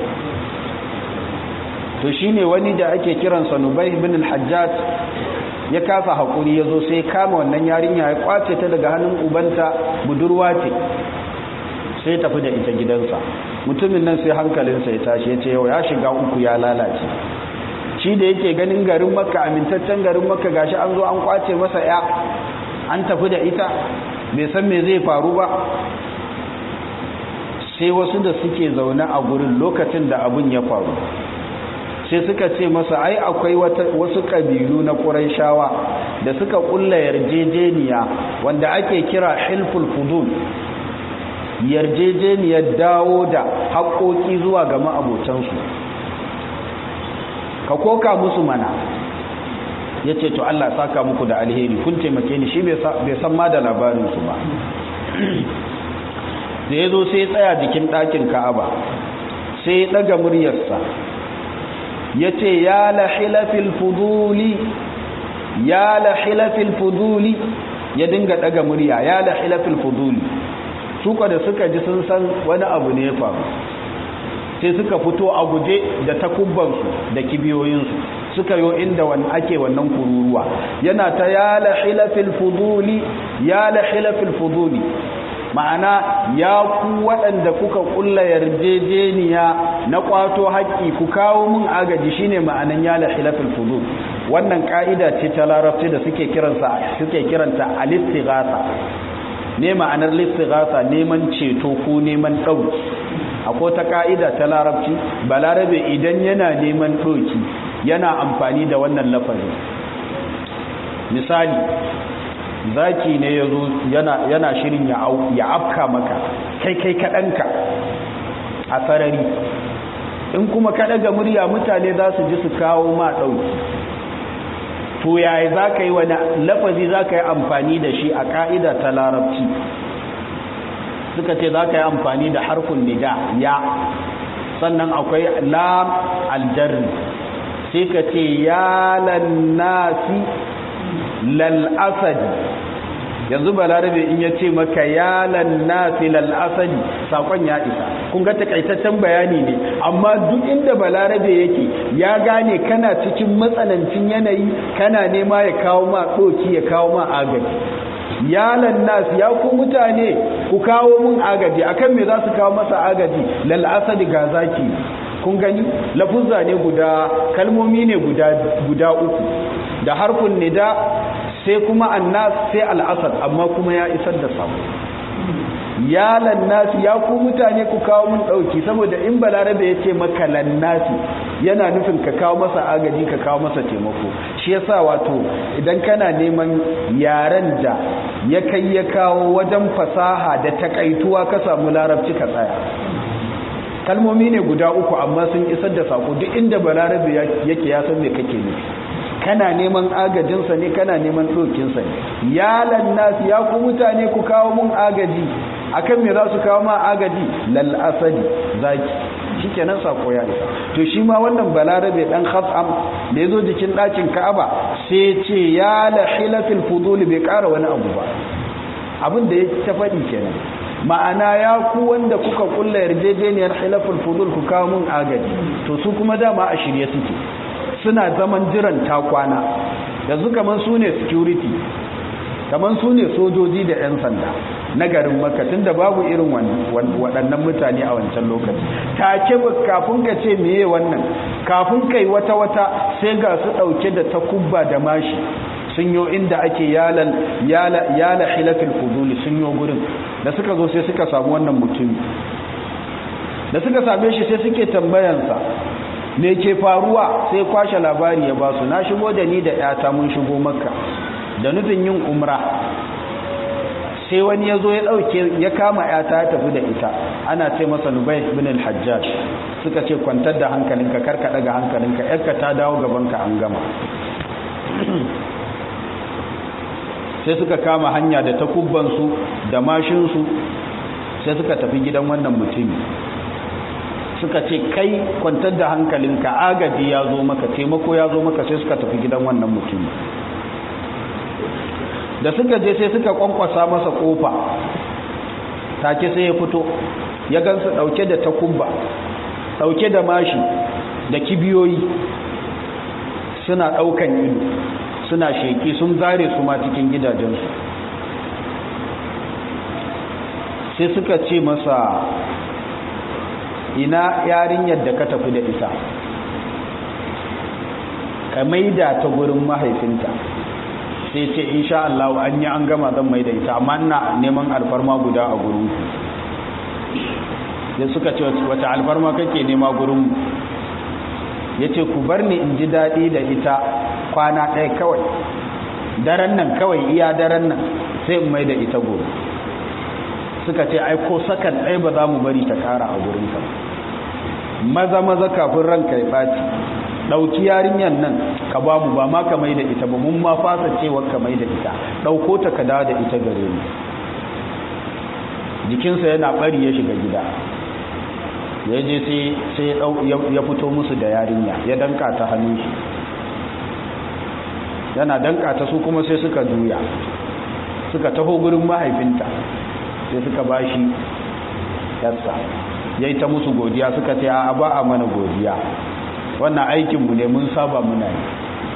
A: to shine wani da ake kiransa nubai ibn al-hajjaj ya kasa hakuri ya zo sai kama wannan yarinya ya kwace ta daga hannun ubanta budurwa ce sai tafi da ita gidansa mutumin nan sai hankalinsa ya tashi ya ce yau ya shiga uku ya lalace shi da yake ganin garin makka amintaccen garin makka gashi an zo an kwace masa ya an tafi da ita bai san me zai faru ba sai wasu da suke zaune a gurin lokacin da abun ya faru sai suka ce masa ai akwai wasu ƙabilu na ƙuraishawa da suka ƙulla yarjejeniya wanda ake kira hilful fudul yarjejeniyar dawo da haƙoƙi zuwa ga ma'abotansu ka koka musu mana ya ce to Allah saka muku da alheri kun taimake ni shi bai san ma da labarinsu ba da ya zo sai tsaya jikin ɗakin ka'aba sai ya ɗaga muryarsa ya ce ya lahilafil fuduli ya lahilafil fuduli ya dinga ɗaga murya ya lahilafil fuduli suka da suka ji sun san wani abu ne ya faru sai suka fito a guje da takubbansu da kibiyoyinsu suka yo inda wani ake wannan kururuwa yana ta ya lahilafil fuduli ya lahilafil fuduli ma'ana ya ku waɗanda kuka ƙulla yarjejeniya na ƙwato haƙƙi ku kawo mun agaji shine ma'anan ya lahilafil fudul wannan ƙa'ida ce ta larabci da suke kiransa suke kiranta al-istighatha ne ma'anar listighatha neman ceto ko neman ɗauki akwai ta ƙa'ida ta larabci balarabe idan yana neman ɗauki yana amfani da wannan lafazin misali zaki ne ya zo yana shirin ya afka maka kai kai kaɗanka a sarari in kuma kaɗa ga murya mutane za su ji su kawo ma ɗauki to yaya za ka yi wani lafazi za ka yi amfani da shi a ƙa'ida ta larabci suka ce za ka yi amfani da harkun nida ya sannan akwai lam aljarri sai ka ce ya lannasi lal'asadi yanzu balarabe in ya ce maka ya lannasi lal'asadi sakon ya isa kun ga takaitaccen bayani ne amma duk inda balarabe yake ya gane kana cikin matsanancin yanayi kana nema ya kawo ma ɗoki ya kawo ma agaji ya lannasi ya ku mutane ku kawo mun agaji akan me za su kawo masa agaji lal'asadi ga zaki kun gani lafuzza ne guda kalmomi ne guda guda uku da harfin nida sai kuma annas sai al'asad amma kuma ya isar da sabo ya lannasi ya ku mutane ku kawo mun dauki saboda in balarabe ya ce maka lannasi yana nufin ka kawo masa agaji ka kawo masa taimako shi yasa wato idan kana neman yaren da ya kai ya kawo wajen fasaha da takaituwa ka samu larabci ka tsaya kalmomi ne guda uku amma sun isar da sako duk inda balarabe yake ya san me kake nufi kana neman agajinsa ne kana neman ɗokinsa ne ya lannasi ya ku mutane ku kawo mun agaji akan me za su kawo ma agaji lal asadi zaki shikenan sako ya isa to shi ma wannan balarabe dan khasam da yazo jikin dakin Ka'aba sai ce ya la hilafil fudul bai kara wani abu ba abin da ya ta faɗi kenan ma'ana ya ku wanda kuka kulla yarjejeniyar hilaful fudul ku kawo mun agaji to su kuma dama a shirye suke suna zaman jiran takwana yanzu kaman su ne security kaman su ne sojoji da 'yan sanda na garin maka tunda babu irin waɗannan mutane a wancan lokaci take kafin ka ce meye wannan kafin kai wata-wata sai ga su ɗauke da takubba da mashi sun yo inda ake yala hilafin fuduli sun yo gurin da suka zo sai suka samu wannan mutumi da suka same shi sai suke tambayansa me ke faruwa sai kwashe labari ya ba su na shigo da ni da 'yata mun shigo makka da nufin yin umra sai wani ya zo ya ɗauke ya kama ‘yata ya tafi da ita ana ce masa nubai bin al-hajjaj suka ce kwantar da hankalinka karka daga hankalinka ‘yarka ta dawo gabanka an gama sai suka kama hanya da takubbansu da mashinsu sai suka tafi gidan wannan mutumi suka ce kai kwantar da hankalinka agaji ya zo maka taimako ya zo maka sai suka tafi gidan wannan mutumi da suka je sai suka kwankwasa masa kofa take sai ya fito ya gansu dauke da takubba dauke da mashi da kibiyoyi suna daukan ido suna sheki sun zare su ma cikin gidajensu sai suka ce masa ina yarinyar da ka tafi da ita ka maida ta gurin mahaifinta sai ce insha Allah an yi an gama zan mai da ita amma ina neman alfarma guda a gurin da suka ce wata alfarma kake nema gurin ya ce ku bar ni in ji daɗi da ita kwana ɗaya kawai daren nan kawai iya daren nan sai in mai da ita gobe suka ce ai ko sakan ɗaya ba za mu bari ta ƙara a gurin ka maza maza kafin ranka ya ɓaci ɗauki yarinyar nan ka ba mu ba ma ka mai da ita ba mun ma fasa cewa ka mai da ita ɗauko ta ka dawo da ita gare mu jikinsa yana ɓari ya shiga gida ya je sai ya fito musu da yarinya ya danka ta hannun shi yana danka ta su kuma sai suka juya suka taho gurin mahaifinta sai suka ba shi yassa ya yi ta musu godiya suka ce a ba a mana godiya wannan aikinmu ne mun saba muna yi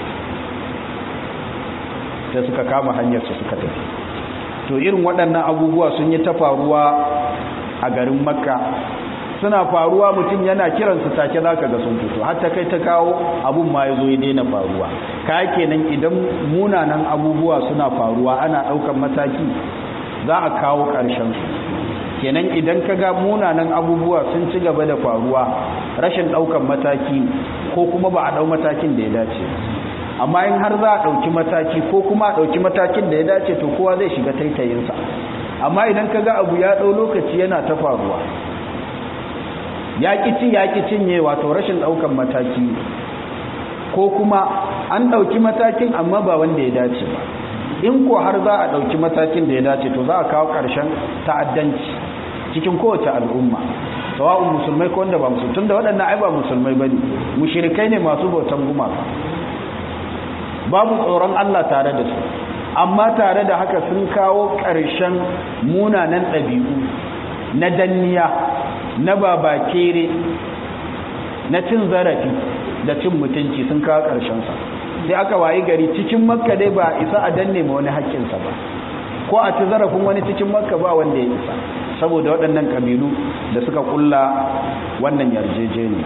A: sai suka kama hanyarsu suka tafi to irin waɗannan abubuwa sun yi ta faruwa a garin makka suna faruwa mutum yana kiransu take za ka ga sun fito hatta kai ta kawo abun ma ya zo ya daina faruwa ka kenan idan munanan abubuwa suna faruwa ana ɗaukan mataki za a kawo ƙarshensu kenan idan ka ga munanan abubuwa sun ci gaba da faruwa rashin ɗaukan mataki ko kuma ba a ɗau matakin da ya dace amma in har za a ɗauki mataki ko kuma a ɗauki matakin da ya dace to kowa zai shiga taitayinsa amma idan ka ga abu ya ɗau lokaci yana ta faruwa ya ci ya cinye wato rashin ɗaukan mataki ko kuma an ɗauki matakin amma ba wanda ya dace ba in ko har za a ɗauki matakin da ya dace to za a kawo ƙarshen ta'addanci cikin kowace al'umma sawa'un musulmai ko wanda ba musulmai tunda waɗannan ai ba musulmai bane mushrikai ne masu bautan gumaka babu tsoron Allah tare da su amma tare da haka sun kawo ƙarshen munanan ɗabi'u na danniya na babakere na cin zarafi da cin mutunci sun kawo ƙarshensa sai aka wayi gari cikin makka dai ba isa a danne ma wani haƙƙinsa ba ko a ci zarafin wani cikin makka ba wanda ya isa saboda waɗannan ƙabilu da suka ƙulla wannan yarjejeniya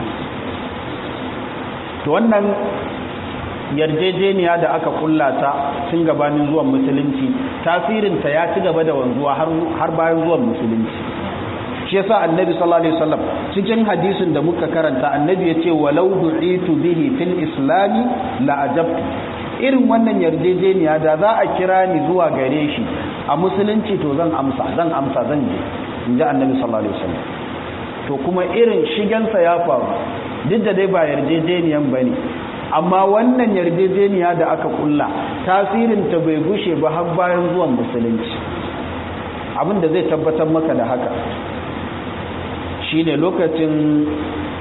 A: to wannan yarjejeniya da aka ƙulla ta tun gabanin zuwan musulunci tasirinta ya ci gaba da wanzuwa har bayan zuwan musulunci shi yasa annabi sallallahu alaihi wasallam cikin hadisin da muka karanta annabi yace walau du'itu bihi fil islami la ajabtu irin wannan yarjejeniya da za a kira ni zuwa gare shi a musulunci to zan amsa zan amsa zan je inji annabi sallallahu alaihi wasallam to kuma irin shigansa ya faru duk da dai ba yarjejeniyan bane amma wannan yarjejeniya da aka kulla tasirin ta bai gushe ba har bayan zuwan musulunci abin da zai tabbatar maka da haka shine lokacin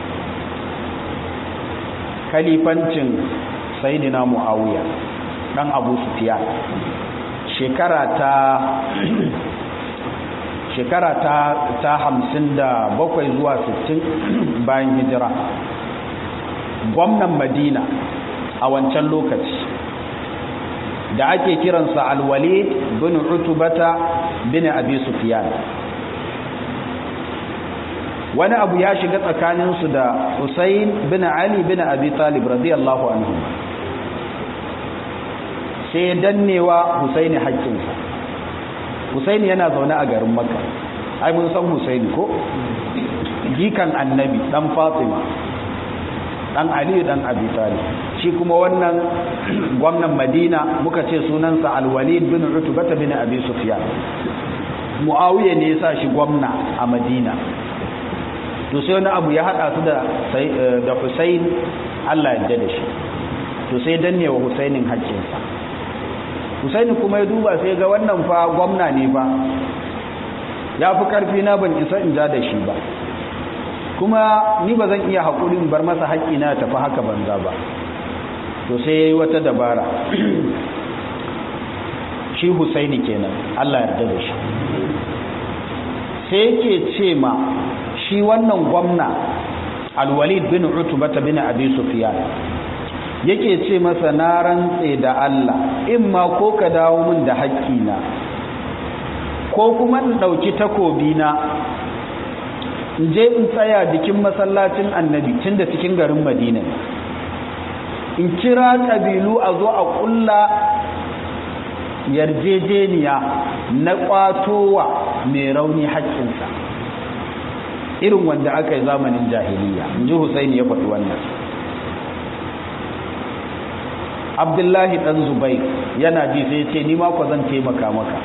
A: khalifancin sayyidina muawiya dan abu sufyan shekara ta shekara ta ta hamsin da bakwai zuwa sittin bayan hijira gwamnan madina a wancan lokaci da ake kiransa alwalid bin utubata bin abi sufyan wani abu ya shiga tsakaninsu da Husayn bin Ali bin Abi Talib radiyallahu anhu sai dannewa Husaini haƙƙinsa Husaini yana zaune a garin Makka ai mun san Husaini ko jikan annabi dan Fatima dan Ali dan Abi Talib shi kuma wannan gwamnan Madina muka ce sunansa Al-Walid bin Utbah bin Abi Sufyan Muawiya ne ya sa shi gwamna a Madina to sai wani abu ya hada su da da Hussein Allah ya da shi to sai danne wa Husainin haƙƙinsa Husaini kuma ya duba sai ga wannan fa gwamna ne ba ya fi karfi na ban isa in ja da shi ba kuma ni ba zan iya haƙurin bar masa haƙƙi na tafi haka banza ba to sai ya yi wata dabara shi Husaini kenan Allah ya da shi sai yake ce ma shi wannan gwamna alwalid bin utubata bin abi sufyan yake ce masa na rantse da Allah in ma ko ka dawo min da haƙƙina ko kuma in ɗauki takobina in je in tsaya jikin masallacin annabi tun da cikin garin madina in kira ƙabilu a zo a ƙulla yarjejeniya na ƙwatowa mai rauni haƙƙinsa irin wanda aka yi zamanin jahiliya in ji Husaini ya faɗi wannan Abdullahi ɗan Zubai yana ji sai ce ni ma ku zan taimaka maka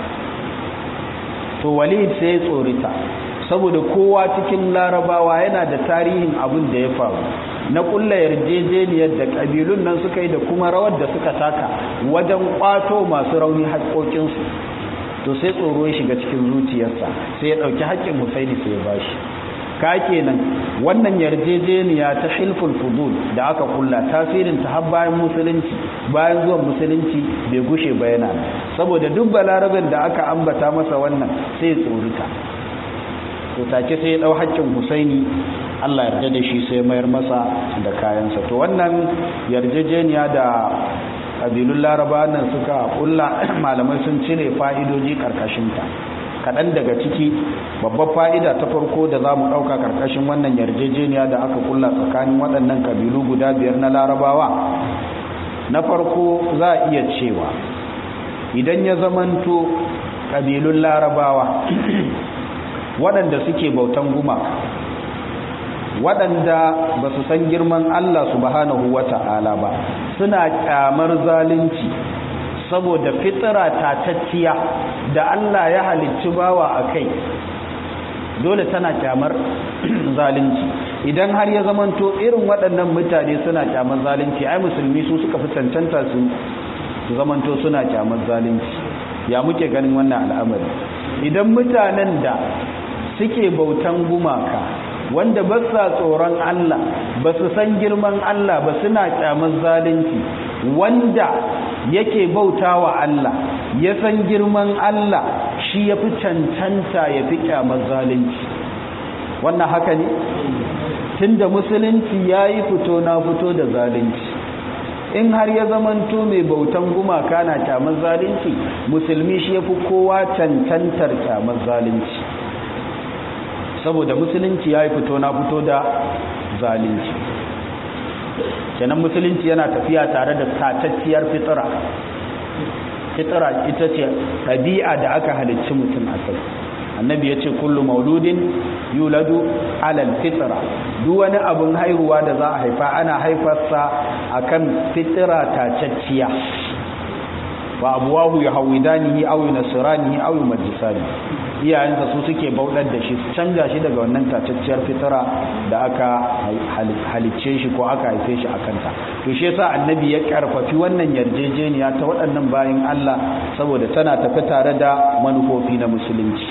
A: to Walid sai ya tsorita saboda kowa cikin larabawa yana da tarihin abin da ya faru na kulla yarjejeniyar da ƙabilun nan suka yi da kuma rawar da suka taka wajen ƙwato masu rauni haƙoƙinsu to sai tsoro ya shiga cikin zuciyarsa sai ya ɗauki haƙƙin Husaini sai ya bashi ka kenan wannan yarjejeniya ta hilful fudul da aka kulla tasirin ta har bayan musulunci bayan zuwan musulunci bai gushe ba yana saboda duk balarabin da aka ambata masa wannan sai tsorita to take sai ya dau haƙƙin Husaini Allah yarda da shi sai mayar masa da kayansa to wannan yarjejeniya da kabilun laraba nan suka kulla malamai sun cire fa'idoji karkashin ta kaɗan daga ciki babbar fa'ida ta farko da za mu ɗauka ƙarƙashin wannan yarjejeniya da aka kulla tsakanin waɗannan ƙabilu guda biyar na larabawa na farko za a iya cewa idan ya zamanto ƙabilun larabawa waɗanda suke bautan gumaka waɗanda ba su san girman Allah subhanahu wa ta'ala ba suna ƙyamar zalunci saboda fitira tatacciya da Allah ya halicci bawa a kai dole tana kyamar zalunci idan har ya zamanto irin waɗannan mutane suna kyamar zalunci ai musulmi su suka fi cancanta su zamanto suna kyamar zalunci ya muke ganin wannan al'amari idan mutanen da suke bautan gumaka wanda ba sa tsoron Allah ba su san girman Allah ba suna kyamar zalunci wanda yake bauta wa Allah ya san girman Allah shi ya fi cancanta ya fi kyamar zalunci wannan haka ne tunda musulunci ya yi fito na fito da zalunci in har ya zamanto mai bautan gumaka na kyamar zalunci musulmi shi ya fi kowa cancantar kyamar zalunci saboda musulunci ya yi fito na fito da zalunci kenan musulunci yana tafiya tare da tatacciyar fitira fitira ita ce ɗabi'a da aka halicci mutum a kai annabi ya ce kullu mauludin yuladu alal fitira duk wani abin haihuwa da za a haifa ana haifarsa akan fitira tacacciya wa abuwahu ya hawidanihi aw yunasranihi aw yumajjisani iyayensa su suke bauɗar da shi su canja shi daga wannan tacacciyar fitara da aka halicce shi ko aka haife shi a kanta to shi yasa annabi ya karfafi wannan yarjejeniya ta waɗannan bayin Allah saboda tana tafi tare da manufofi na musulunci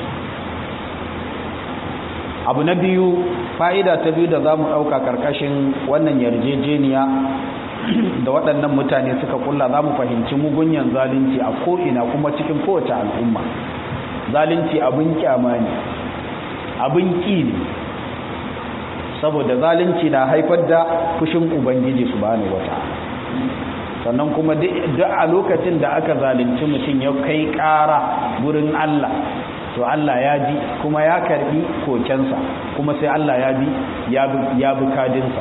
A: abu na biyu fa'ida ta biyu da za mu ɗauka ƙarƙashin wannan yarjejeniya da waɗannan mutane suka kulla za mu fahimci mugunyan zalunci a ko'ina kuma cikin kowace al'umma zalunci abin kyama ne abin ƙi ne saboda zalunci na haifar da fushin ubangiji su bani wata sannan kuma duk a lokacin da aka zalunci mutum ya kai ƙara wurin Allah to Allah ya ji kuma ya karbi kokensa kuma sai Allah ya bi ya bi kadinsa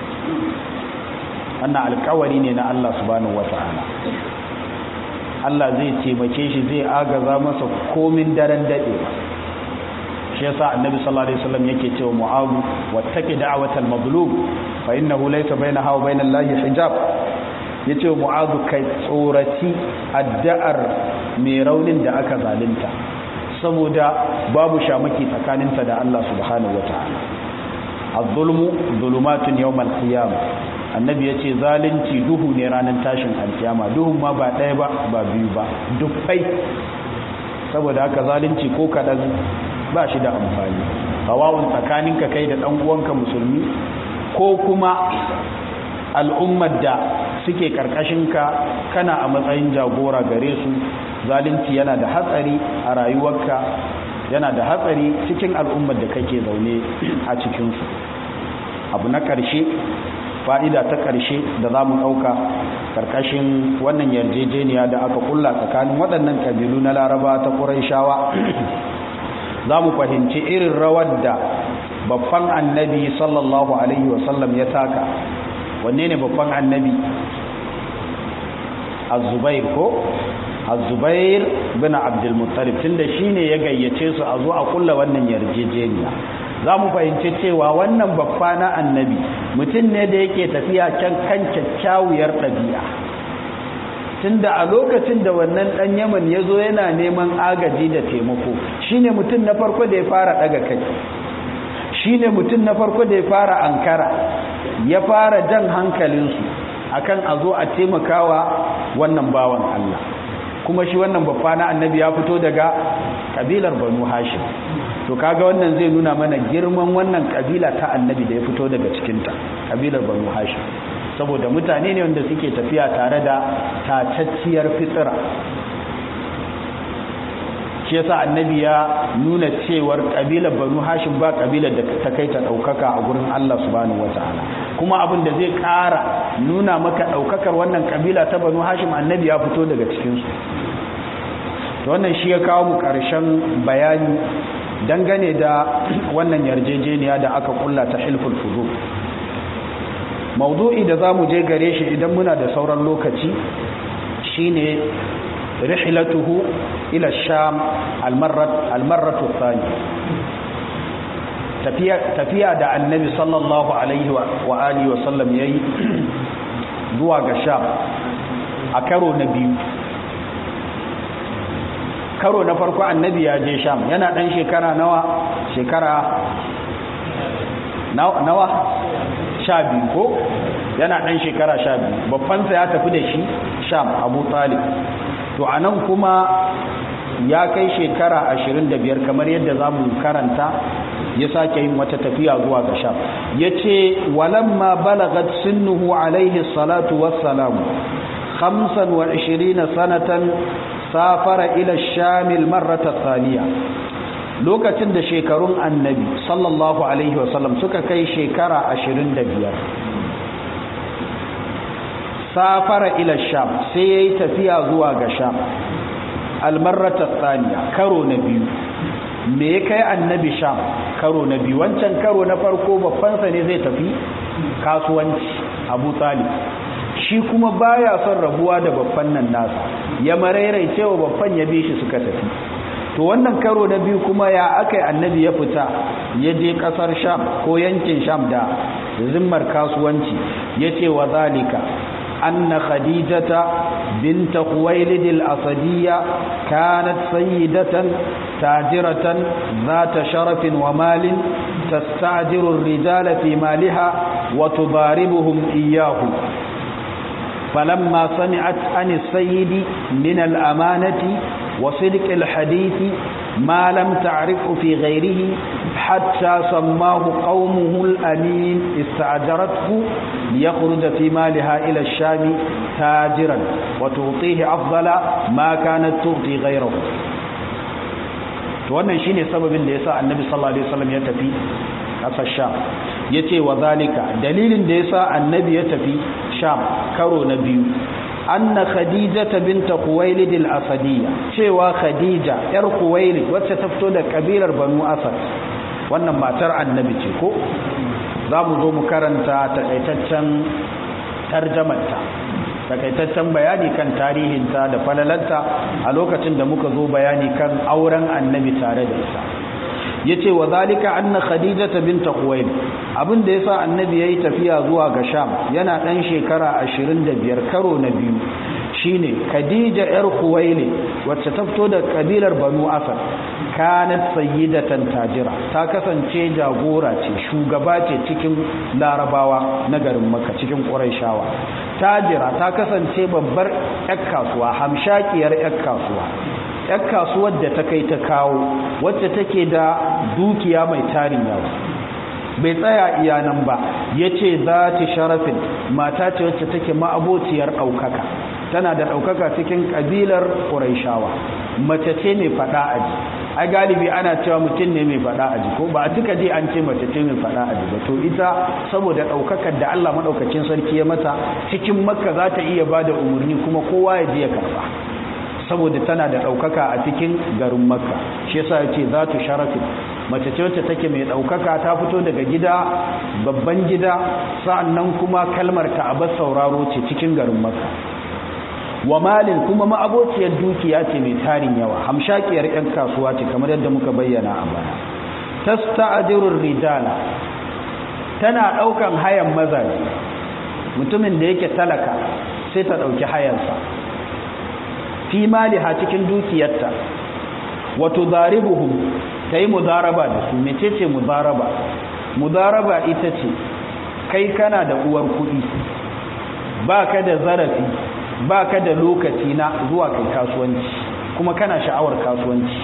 A: wannan alkawari ne na Allah subhanahu wata'ala Allah zai taimake shi zai agaza masa komin daren dade shi yasa annabi sallallahu alaihi wasallam yake cewa mu'awu wattaqi da'watal mazlum fa innahu laysa bainaha wa bainal lahi hijab yace mu'azu kai tsoraci addu'ar mai raunin da aka zalunta saboda babu shamaki tsakaninta da Allah subhanahu wataala az-zulmu zulumatun yawmal qiyamah annabi yace zalunci duhu ne ranar tashin alkiyama duhun ma ba ɗaya ba ba biyu ba dufai saboda haka zalunci ko kadan ba shi da amfani tawawun tsakaninka kai da dan uwanka musulmi ko kuma al'ummar da suke karkashinka kana a matsayin jagora gare su zalunci yana da hatsari a rayuwarka yana da hatsari cikin al'ummar da kake zaune a cikinsu abu na ƙarshe fa'ida ta ƙarshe da za mu ɗauka ƙarƙashin wannan yarjejeniya da aka kulla tsakanin waɗannan ƙabilu na laraba ta shawa za mu fahimci irin rawar da babban annabi sallallahu alaihi wasallam ya taka wanne ne babban annabi azubair ko azubair bin abdulmuttalib tunda shine ya gayyace su a zo a kulla wannan yarjejeniya za mu fahimci cewa wannan babba na annabi mutum ne da yake tafiya can kan kyakkyawar ɗabi'a tunda a lokacin da wannan ɗan yaman ya zo yana neman agaji da taimako shine mutum na farko da ya fara ɗaga kai shine mutum na farko da ya fara ankara ya fara jan hankalinsu akan a zo a taimakawa wannan bawan Allah kuma shi wannan babba na annabi ya fito daga kabilar banu hashim to kaga wannan zai nuna mana girman wannan kabila ta annabi da ya fito daga cikinta kabilar banu hashim saboda mutane ne wanda suke tafiya tare da tacacciyar fitsira shi yasa annabi ya nuna cewar kabilar banu hashim ba kabilar da ta kai ta daukaka a gurin Allah subhanahu wataala kuma abin da zai kara nuna maka daukakar wannan kabila ta banu hashim annabi ya fito daga cikin su to wannan shi ya kawo mu karshen bayani dangane da wannan yarjejeniya da aka kulla ta hilful fuzul maudu'i da zamu je gare shi idan muna da sauran lokaci shine rihlatuhu ila sham almarrat almarratu thani tafiya tafiya da annabi sallallahu alaihi wa alihi wa sallam yayi zuwa ga sham a karo na biyu karo na farko annabi ya je sham yana dan shekara nawa shekara nawa sha biyu ko yana dan shekara sha biyu babbansa ya tafi da shi sham abu talib to a nan kuma ya kai shekara ashirin da biyar kamar yadda za mu karanta ya sake yin wata tafiya zuwa ga sham ya ce walamma balagat sinnuhu alaihi salatu wassalamu khamsan wa ishirina sanatan safara ila shamil marrata thaniya lokacin da shekarun annabi sallallahu alaihi wasallam suka kai shekara ashirin da biyar safara ila sham sai ya yi tafiya zuwa ga sham almarrata thaniya karo na biyu me ya kai annabi sham karo na biyu wancan karo na farko babbansa ne zai tafi kasuwanci abu talib shi kuma baya son rabuwa da babban nan nasa ya marairai cewa babban ya bi shi suka tafi to wannan karo na biyu kuma ya aka annabi ya fita ya je kasar sham ko yankin sham da zimmar kasuwanci ya ce wa zalika أن خديجة بنت خويلد الأسدية كانت سيدة تاجرة ذات شرف ومال تستعجر الرجال في مالها وتضاربهم إياه فلما سمعت عن السيد من الأمانة وصدق الحديث ma lam ta'rifu fi ghayrihi hatta sammahu qaumuhu al-amin ista'jarathu liyakhruja fi maliha ila ash-sham tajiran wa tu'tihi afdala ma kanat tu'ti ghayrahu to wannan shine sababin da yasa annabi sallallahu alaihi wasallam ya tafi kasar sham yace wa zalika dalilin da yasa annabi ya tafi sham karo na biyu anna khadijata binta khuwailid al-asadiyya cewa khadija yar khuwailid wacce ta fito da kabilar banu asad wannan matar annabi ce ko zamu zo mu karanta takaitaccen tarjamarta takaitaccen bayani kan tarihinta da falalanta a lokacin da muka zo bayani kan auren annabi tare da ita yace wa zalika anna khadijata binta khuwailid abin da yasa annabi yayi tafiya zuwa ga sham yana dan shekara 25 karo na biyu shine khadija yar khuwailid wacce ta fito da kabilar banu asad kanat sayyidatan tajira ta kasance jagora ce shugaba ce cikin larabawa na garin makka cikin quraishawa tajira ta kasance babbar ƴar kasuwa hamshakiyar ƴar kasuwa ‘yar kasuwar da ta kai ta kawo wacce take da dukiya mai tarin yawa bai tsaya iyanan ba ya ce za ta sharafin mata ce wacce take ma'abociyar ɗaukaka tana da ɗaukaka cikin ƙabilar ƙuraishawa mace ce mai faɗa aji a galibi ana cewa mutum ne mai faɗa aji ko ba a cika je an ce mace ce mai faɗa aji ba to ita saboda ɗaukakar da allah maɗaukacin sarki ya mata cikin makka za ta iya ba da umarni kuma kowa ya je ya karɓa saboda tana da ɗaukaka a cikin garin makka shi yasa ya ce za tu sharafin mace ce wacce take mai ɗaukaka ta fito daga gida babban gida sa'annan kuma kalmar ta abar sauraro ce cikin garin makka wa malin kuma ma'abociyar dukiya ce mai tarin yawa hamshakiyar 'yan kasuwa ce kamar yadda muka bayyana a baya tasta'dirur rijala tana ɗaukan hayan mazaje mutumin da yake talaka sai ta ɗauki hayansa fi maliha cikin dukiyarta wato zaribuhum ta yi mudaraba da su mecece mudaraba mudaraba ita ce kai kana da uwar kuɗi ba ka da zarafi ba ka da lokaci na zuwa kai kasuwanci kuma kana sha'awar kasuwanci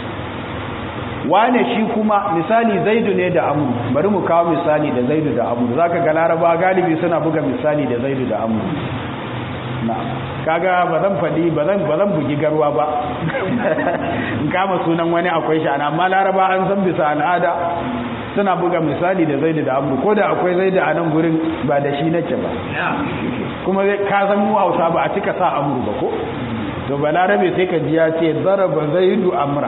A: wane shi kuma misali zaidu ne da amur bari mu kawo misali da zaidu da amur za ka ga laraba galibi suna buga misali da zaidu da amur na kaga ba zan faɗi ba zan bugi garwa ba in kama sunan wani akwai shi ana amma laraba an san bisa al'ada suna buga misali da zaidu da amur ko da akwai zaidu a nan gurin ba da shi nake ba kuma ka san mu hausa ba a cika sa amur ba ko to balarabe sai ka ji ya ce zaraba zaidu amra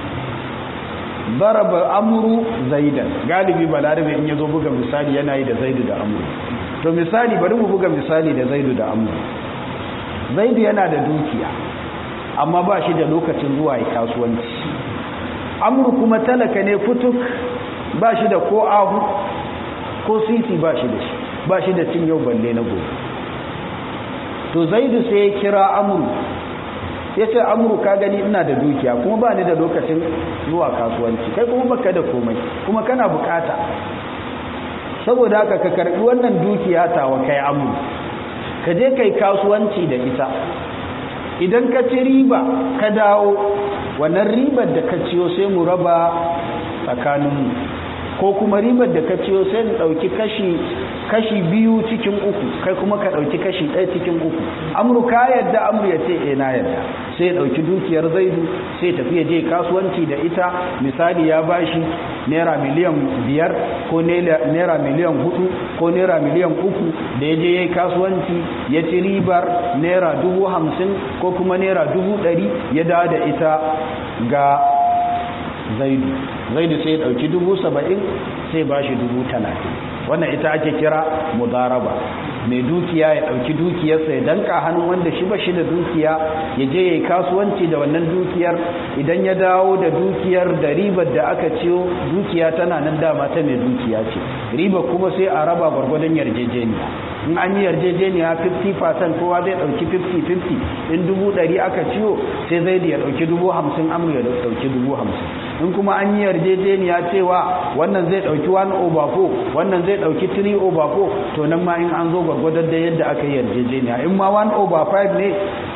A: zaraba amru zaidan galibi balarabe in yazo buga misali yana yi da zaidu da amru to misali bari mu buga misali da zaidu da amru zaidu yana da dukiya amma ba shi da lokacin zuwa yi kasuwanci amru kuma talaka ne fituk ba shi da ko ahu ko sisi ba shi da shi ba shi da cin yau balle na gobe to zaidu sai ya kira amru ya ce amuru ka gani ina da dukiya kuma ba ni da lokacin zuwa kasuwanci kai kuma baka da komai kuma kana bukata saboda haka ka karbi wannan dukiya tawa kai amuru ka je kai kasuwanci da ita idan ka ci riba ka dawo wannan ribar da ka ciyo sai mu raba tsakaninmu ko kuma ribar da ka ciyo sai mu ɗauki kashi kashi biyu cikin uku kai kuma ka ɗauki kashi ɗaya cikin uku amru ka yadda amru ya ce eh na yadda sai ya ɗauki dukiyar zaidu sai tafi ya je kasuwanci da ita misali ya bashi naira miliyan biyar ko naira miliyan hudu ko naira miliyan uku da ya je ya yi kasuwanci ya ci ribar naira dubu hamsin ko kuma naira dubu ɗari ya dawo da ita ga zaidu zaidu sai ya ɗauki dubu saba'in sai ba shi dubu talatin wannan ita ake kira mudaraba mai dukiya ya ɗauki dukiyarsa ya danka hannun wanda shi ba shi da dukiya ya je ya yi kasuwanci da wannan dukiyar idan ya dawo da dukiyar da ribar da aka ciyo dukiya tana nan dama ta mai dukiya ce riba kuma sai a raba gwargwadon yarjejeniya in an yi yarjejeniya 50% kowa zai ɗauki 50-50 in dubu ɗari aka ciyo sai zai da ya ɗauki dubu hamsin amur ya ɗauki dubu hamsin in kuma an yi yarjejeniya cewa wannan zai ɗauki 1 over 4 wannan zai ɗauki 3 over 4 to nan ma in an zo gwargwadon da yadda aka yi yarjejeniya in ma 1 over 5 ne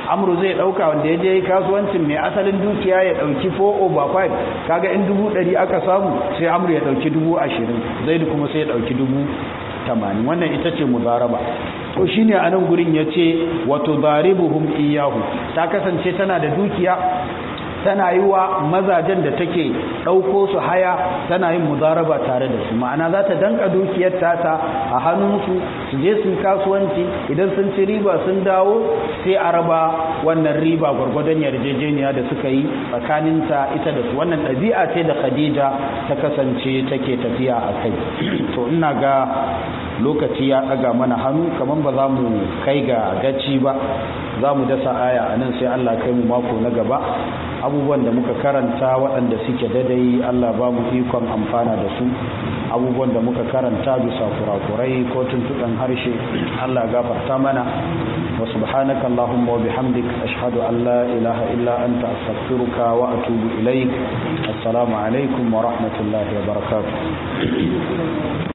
A: amru zai dauka wanda ya je kasuwancin mai asalin dukiya ya dauki 4 over 5 kaga in dubu ɗari aka samu sai amru ya dauki dubu ashirin zaidu kuma sai ya dauki dubu tamanin wannan ita ce mudaraba to shine a nan gurin ya ce wato daribuhum iyahu ta kasance tana da dukiya tana yi wa mazajen da take ɗauko su haya tana yin mudaraba tare da su ma'ana za ta danka dukiyar tata a hannunsu su je su kasuwanci idan sun ci riba sun dawo sai a raba wannan riba gwargwadon yarjejeniya da suka yi tsakaninta ita da su wannan ɗabi'a ce da khadija ta kasance take tafiya a kai to ina ga lokaci ya ɗaga mana hannu kamar ba za mu kai ga gaci ba za mu dasa aya a nan sai allah kai mu mako na gaba abubuwan da muka karanta waɗanda suke dadai Allah ba mu ikon amfana da su abubuwan da muka karanta bisa kurakurai ko tuntuɗan harshe Allah gafarta mana wa subhanaka Allahumma wa bihamdik ashhadu an la ilaha illa anta astaghfiruka wa atubu ilaik assalamu alaikum wa rahmatullahi wa barakatuh